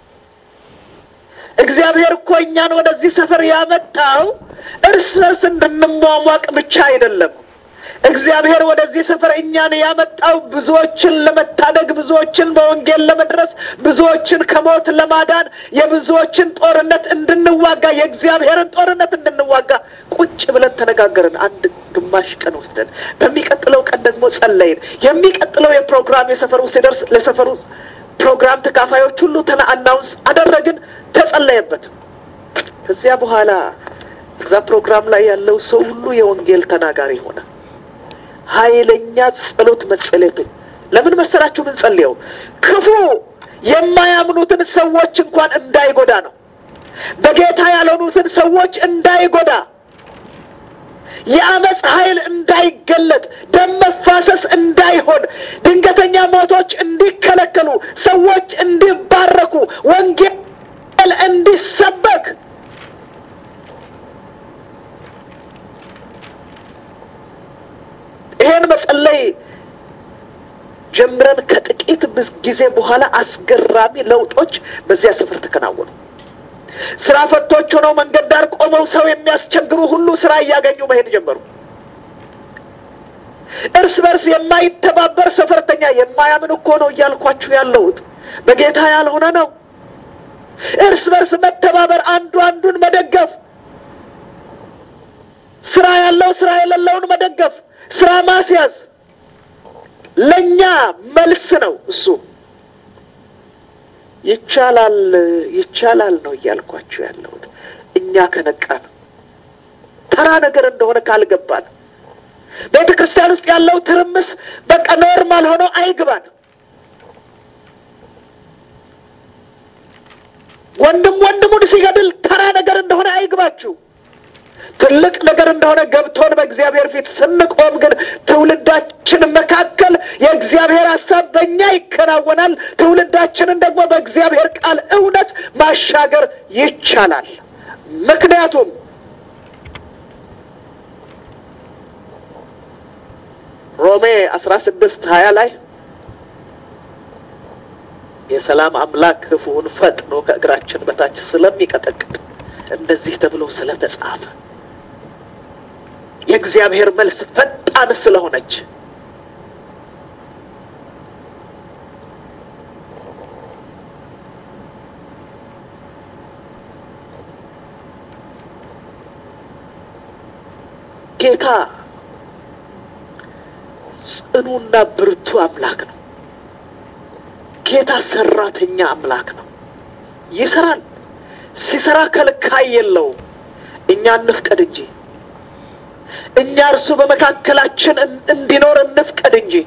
እግዚአብሔር እኮ እኛን ወደዚህ ሰፈር ያመጣው እርስ በርስ እንድንሟሟቅ ብቻ አይደለም። እግዚአብሔር ወደዚህ ሰፈር እኛን ያመጣው ብዙዎችን ለመታደግ፣ ብዙዎችን በወንጌል ለመድረስ፣ ብዙዎችን ከሞት ለማዳን፣ የብዙዎችን ጦርነት እንድንዋጋ፣ የእግዚአብሔርን ጦርነት እንድንዋጋ ቁጭ ብለን ተነጋገርን። አንድ ግማሽ ቀን ወስደን በሚቀጥለው ቀን ደግሞ ጸለይን። የሚቀጥለው የፕሮግራም የሰፈሩ ሲደርስ ለሰፈሩ ፕሮግራም ተካፋዮች ሁሉ ተና አናውንስ አደረግን፣ ተጸለየበት። ከዚያ በኋላ እዛ ፕሮግራም ላይ ያለው ሰው ሁሉ የወንጌል ተናጋሪ ሆነ። ኃይለኛ ጸሎት መጸለየትን ለምን መሰላችሁ? ምን ጸልየው ክፉ የማያምኑትን ሰዎች እንኳን እንዳይጎዳ ነው። በጌታ ያልሆኑትን ሰዎች እንዳይጎዳ፣ የአመፅ ኃይል እንዳይገለጥ፣ ደም መፋሰስ እንዳይሆን፣ ድንገተኛ ሞቶች እንዲከለከሉ፣ ሰዎች እንዲባረኩ፣ ወንጌል እንዲሰበክ ይሄን መጸለይ ጀምረን ከጥቂት ጊዜ በኋላ አስገራሚ ለውጦች በዚያ ስፍር ተከናወኑ። ስራ ፈቶች ሆነው መንገድ ዳር ቆመው ሰው የሚያስቸግሩ ሁሉ ስራ እያገኙ መሄድ ጀመሩ። እርስ በርስ የማይተባበር ሰፈርተኛ የማያምን እኮ ነው እያልኳችሁ ያለሁት በጌታ ያልሆነ ነው። እርስ በርስ መተባበር፣ አንዱ አንዱን መደገፍ፣ ስራ ያለው ስራ የሌለውን መደገፍ፣ ስራ ማስያዝ ለእኛ መልስ ነው። እሱ ይቻላል ይቻላል ነው እያልኳችሁ ያለሁት። እኛ ከነቃን ተራ ነገር እንደሆነ ካልገባን ቤተ ክርስቲያን ውስጥ ያለው ትርምስ በቃ ኖርማል ሆኖ አይግባን። ወንድም ወንድሙን ሲገድል ተራ ነገር እንደሆነ አይግባችሁ። ትልቅ ነገር እንደሆነ ገብቶን በእግዚአብሔር ፊት ስንቆም ግን ትውልዳችን መካከል የእግዚአብሔር ሀሳብ በእኛ ይከናወናል። ትውልዳችንን ደግሞ በእግዚአብሔር ቃል እውነት ማሻገር ይቻላል። ምክንያቱም ሮሜ አስራ ስድስት ሀያ ላይ የሰላም አምላክ ክፉውን ፈጥኖ ከእግራችን በታች ስለሚቀጠቅጥ እንደዚህ ተብሎ ስለተጻፈ የእግዚአብሔር መልስ ፈጣን ስለሆነች ጌታ ጽኑና ብርቱ አምላክ ነው። ጌታ ሰራተኛ አምላክ ነው። ይሰራል። ሲሰራ ከልካይ የለውም። እኛ እንፍቀድ እንጂ እኛ እርሱ በመካከላችን እንዲኖር እንፍቀድ እንጂ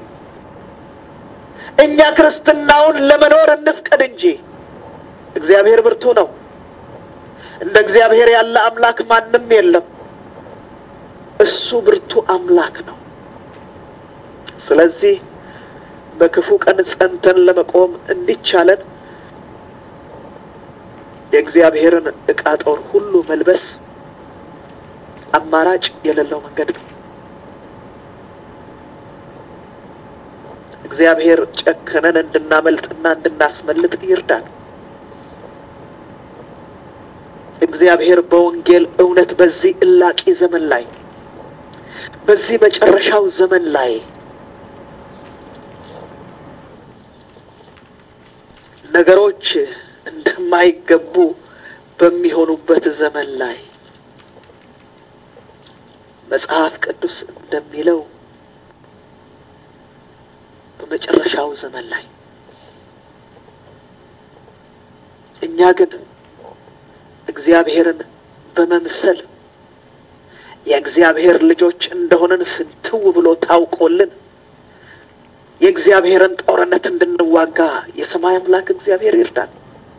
እኛ ክርስትናውን ለመኖር እንፍቀድ እንጂ። እግዚአብሔር ብርቱ ነው። እንደ እግዚአብሔር ያለ አምላክ ማንም የለም። እሱ ብርቱ አምላክ ነው። ስለዚህ በክፉ ቀን ጸንተን ለመቆም እንዲቻለን የእግዚአብሔርን ዕቃ ጦር ሁሉ መልበስ አማራጭ የሌለው መንገድ ነው። እግዚአብሔር ጨክነን እንድናመልጥና እንድናስመልጥ ይርዳል። እግዚአብሔር በወንጌል እውነት በዚህ እላቂ ዘመን ላይ በዚህ መጨረሻው ዘመን ላይ ነገሮች እንደማይገቡ በሚሆኑበት ዘመን ላይ መጽሐፍ ቅዱስ እንደሚለው በመጨረሻው ዘመን ላይ እኛ ግን እግዚአብሔርን በመምሰል የእግዚአብሔር ልጆች እንደሆንን ፍንትው ብሎ ታውቆልን የእግዚአብሔርን ጦርነት እንድንዋጋ የሰማይ አምላክ እግዚአብሔር ይርዳል።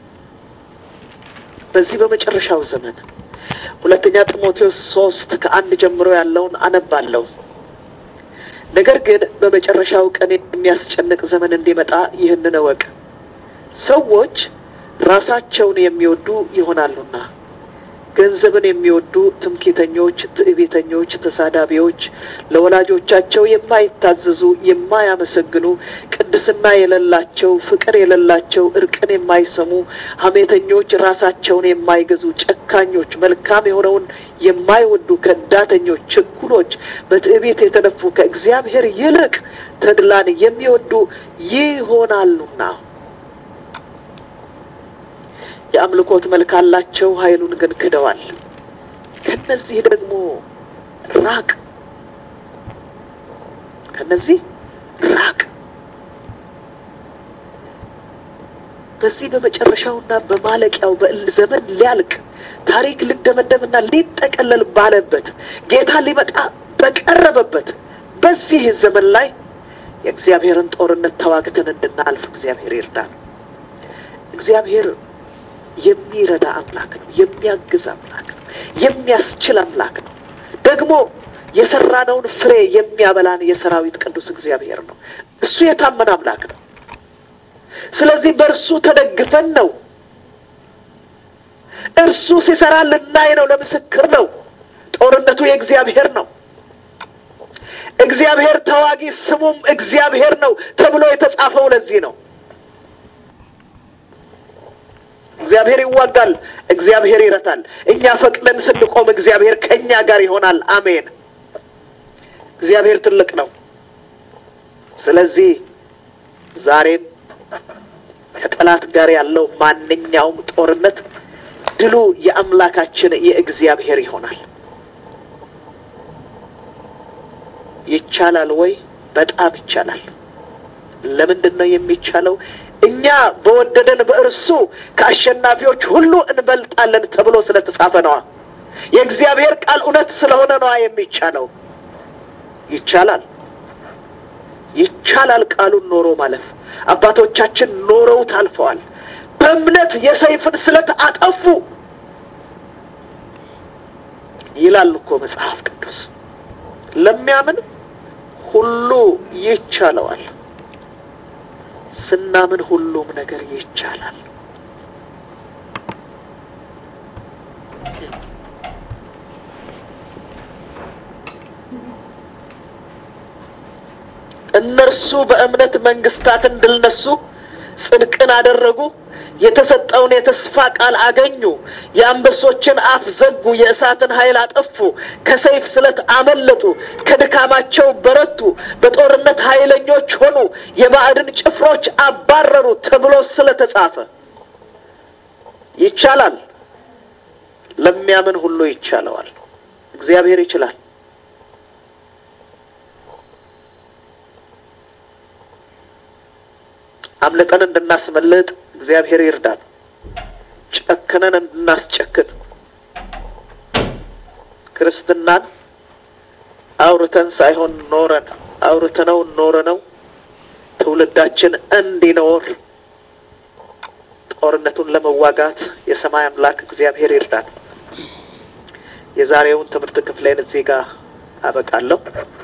በዚህ በመጨረሻው ዘመን ሁለተኛ ጢሞቴዎስ ሶስት ከአንድ ጀምሮ ያለውን አነባለሁ። ነገር ግን በመጨረሻው ቀን የሚያስጨንቅ ዘመን እንዲመጣ ይህንን እወቅ። ሰዎች ራሳቸውን የሚወዱ ይሆናሉና ገንዘብን የሚወዱ ትምክህተኞች፣ ትዕቢተኞች፣ ተሳዳቢዎች፣ ለወላጆቻቸው የማይታዘዙ፣ የማያመሰግኑ፣ ቅድስና የሌላቸው፣ ፍቅር የሌላቸው፣ እርቅን የማይሰሙ፣ ሐሜተኞች፣ ራሳቸውን የማይገዙ፣ ጨካኞች፣ መልካም የሆነውን የማይወዱ፣ ከዳተኞች፣ ችኩሎች፣ በትዕቢት የተነፉ፣ ከእግዚአብሔር ይልቅ ተድላን የሚወዱ ይሆናሉና የአምልኮት መልክ አላቸው፣ ኃይሉን ግን ክደዋል። ከነዚህ ደግሞ ራቅ፣ ከነዚህ ራቅ። በዚህ በመጨረሻውና በማለቂያው በእል ዘመን ሊያልቅ ታሪክ ሊደመደምና ሊጠቀለል ባለበት ጌታ ሊመጣ በቀረበበት በዚህ ዘመን ላይ የእግዚአብሔርን ጦርነት ተዋግተን እንድናልፍ እግዚአብሔር ይርዳል። እግዚአብሔር የሚረዳ አምላክ ነው። የሚያግዝ አምላክ ነው። የሚያስችል አምላክ ነው። ደግሞ የሰራነውን ፍሬ የሚያበላን የሰራዊት ቅዱስ እግዚአብሔር ነው። እሱ የታመነ አምላክ ነው። ስለዚህ በእርሱ ተደግፈን ነው። እርሱ ሲሰራ ልናይ ነው። ለምስክር ነው። ጦርነቱ የእግዚአብሔር ነው። እግዚአብሔር ተዋጊ ስሙም እግዚአብሔር ነው ተብሎ የተጻፈው ለዚህ ነው። እግዚአብሔር ይዋጋል፣ እግዚአብሔር ይረታል። እኛ ፈቅደን ስንቆም እግዚአብሔር ከእኛ ጋር ይሆናል። አሜን። እግዚአብሔር ትልቅ ነው። ስለዚህ ዛሬም ከጠላት ጋር ያለው ማንኛውም ጦርነት ድሉ የአምላካችን የእግዚአብሔር ይሆናል። ይቻላል ወይ? በጣም ይቻላል። ለምንድን ነው የሚቻለው? እኛ በወደደን በእርሱ ከአሸናፊዎች ሁሉ እንበልጣለን ተብሎ ስለተጻፈ ነዋ። የእግዚአብሔር ቃል እውነት ስለሆነ ነዋ የሚቻለው። ይቻላል፣ ይቻላል። ቃሉን ኖሮ ማለፍ አባቶቻችን ኖረውት አልፈዋል። በእምነት የሰይፍን ስለት አጠፉ ይላል እኮ መጽሐፍ ቅዱስ። ለሚያምን ሁሉ ይቻለዋል። ስናምን ሁሉም ነገር ይቻላል። እነርሱ በእምነት መንግስታትን ድል ነሱ፣ ጽድቅን አደረጉ፣ የተሰጠውን የተስፋ ቃል አገኙ፣ የአንበሶችን አፍ ዘጉ፣ የእሳትን ኃይል አጠፉ፣ ከሰይፍ ስለት አመለጡ፣ ከድካማቸው በረቱ፣ በጦርነት ኃይለኞች ሆኑ፣ የባዕድን ጭፍሮች አባረሩ ተብሎ ስለተጻፈ ይቻላል። ለሚያምን ሁሉ ይቻለዋል። እግዚአብሔር ይችላል። አምልጠን እንድናስመልጥ እግዚአብሔር ይርዳል። ጨክነን እንድናስጨክን ክርስትናን አውርተን ሳይሆን ኖረን አውርተነው ኖረነው ትውልዳችን እንዲኖር ጦርነቱን ለመዋጋት የሰማይ አምላክ እግዚአብሔር ይርዳል። የዛሬውን ትምህርት ክፍሌን እዚህ ጋር አበቃለሁ።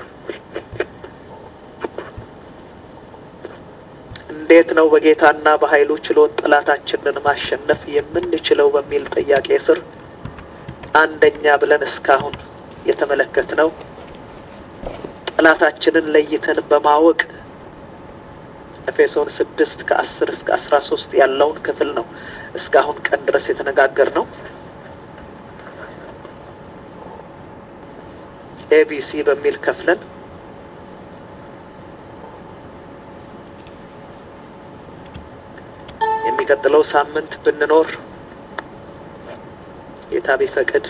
እንዴት ነው በጌታና በኃይሉ ችሎት ጠላታችንን ማሸነፍ የምንችለው በሚል ጥያቄ ስር አንደኛ ብለን እስካሁን የተመለከትነው ጠላታችንን ለይተን በማወቅ ኤፌሶን ስድስት ከአስር እስከ አስራ ሶስት ያለውን ክፍል ነው እስካሁን ቀን ድረስ የተነጋገር ነው። ኤቢሲ በሚል ከፍለን የሚቀጥለው ሳምንት ብንኖር ጌታ ቢፈቅድ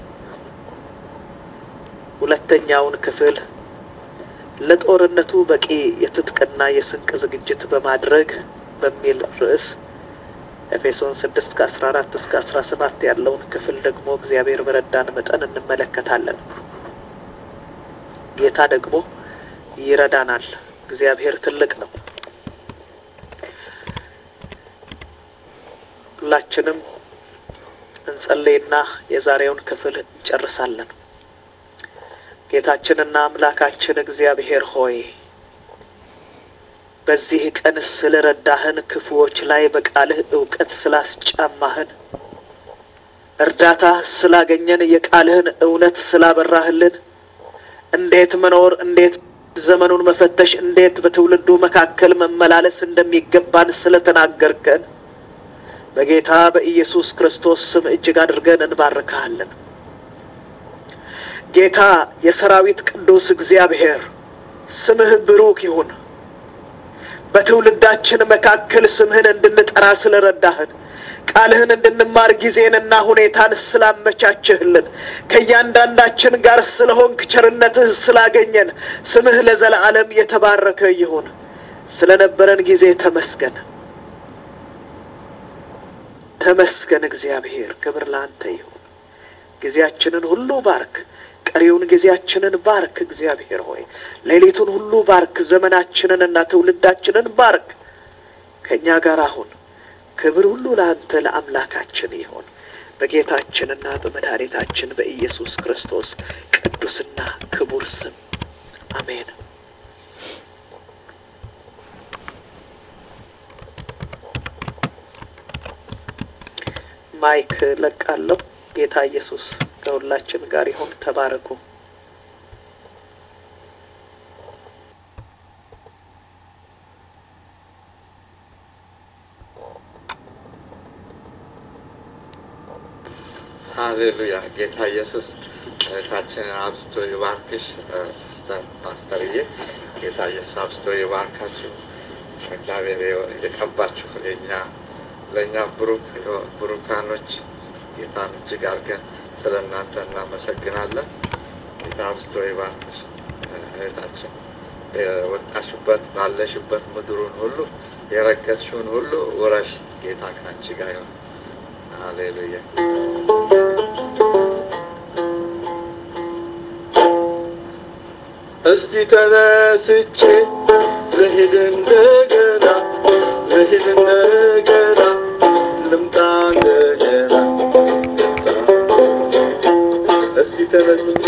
ሁለተኛውን ክፍል ለጦርነቱ በቂ የትጥቅና የስንቅ ዝግጅት በማድረግ በሚል ርዕስ ኤፌሶን ስድስት ከአስራ አራት እስከ አስራ ሰባት ያለውን ክፍል ደግሞ እግዚአብሔር በረዳን መጠን እንመለከታለን። ጌታ ደግሞ ይረዳናል። እግዚአብሔር ትልቅ ነው። ሁላችንም እንጸልይና የዛሬውን ክፍል እንጨርሳለን። ጌታችንና አምላካችን እግዚአብሔር ሆይ በዚህ ቀን ስለ ረዳህን፣ ክፉዎች ላይ በቃልህ እውቀት ስላስጫማህን፣ እርዳታ ስላገኘን፣ የቃልህን እውነት ስላበራህልን፣ እንዴት መኖር እንዴት ዘመኑን መፈተሽ እንዴት በትውልዱ መካከል መመላለስ እንደሚገባን ስለተናገርከን በጌታ በኢየሱስ ክርስቶስ ስም እጅግ አድርገን እንባርካለን። ጌታ የሰራዊት ቅዱስ እግዚአብሔር ስምህ ብሩክ ይሁን። በትውልዳችን መካከል ስምህን እንድንጠራ ስለረዳህን ቃልህን እንድንማር ጊዜንና ሁኔታን ስላመቻችህልን ከእያንዳንዳችን ጋር ስለሆንክ ቸርነትህ ስላገኘን ስምህ ለዘላለም የተባረከ ይሁን። ስለነበረን ጊዜ ተመስገን። ተመስገን እግዚአብሔር፣ ክብር ለአንተ ይሁን። ጊዜያችንን ሁሉ ባርክ። ቀሪውን ጊዜያችንን ባርክ እግዚአብሔር ሆይ ሌሊቱን ሁሉ ባርክ። ዘመናችንን እና ትውልዳችንን ባርክ። ከእኛ ጋር አሁን ክብር ሁሉ ለአንተ ለአምላካችን ይሁን በጌታችንና በመድኃኒታችን በኢየሱስ ክርስቶስ ቅዱስና ክቡር ስም አሜን። ማይክ ለቃለሁ። ጌታ ኢየሱስ ከሁላችን ጋር ይሁን። ተባረኩ። ሀሌሉያ ጌታ ኢየሱስ እህታችንን አብዝቶ ይባርክሽ። ፓስተርዬ ጌታ ኢየሱስ አብዝቶ ይባርካችሁ። እግዚአብሔር የቀባችሁ ለእኛ ለእኛ ብሩክ ብሩካኖች ጌታን እጅግ አድርገን ስለ እናንተ እናመሰግናለን። ጌታ አብዝቶ ይባርክሽ እህታችን። የወጣሽበት ባለሽበት ምድሩን ሁሉ የረገጥሽውን ሁሉ ውረሽ። ጌታ ከአንቺ ጋር ይሁን። ሃሌሉያ እስቲ ተነስቼ ልሂድ እንደገና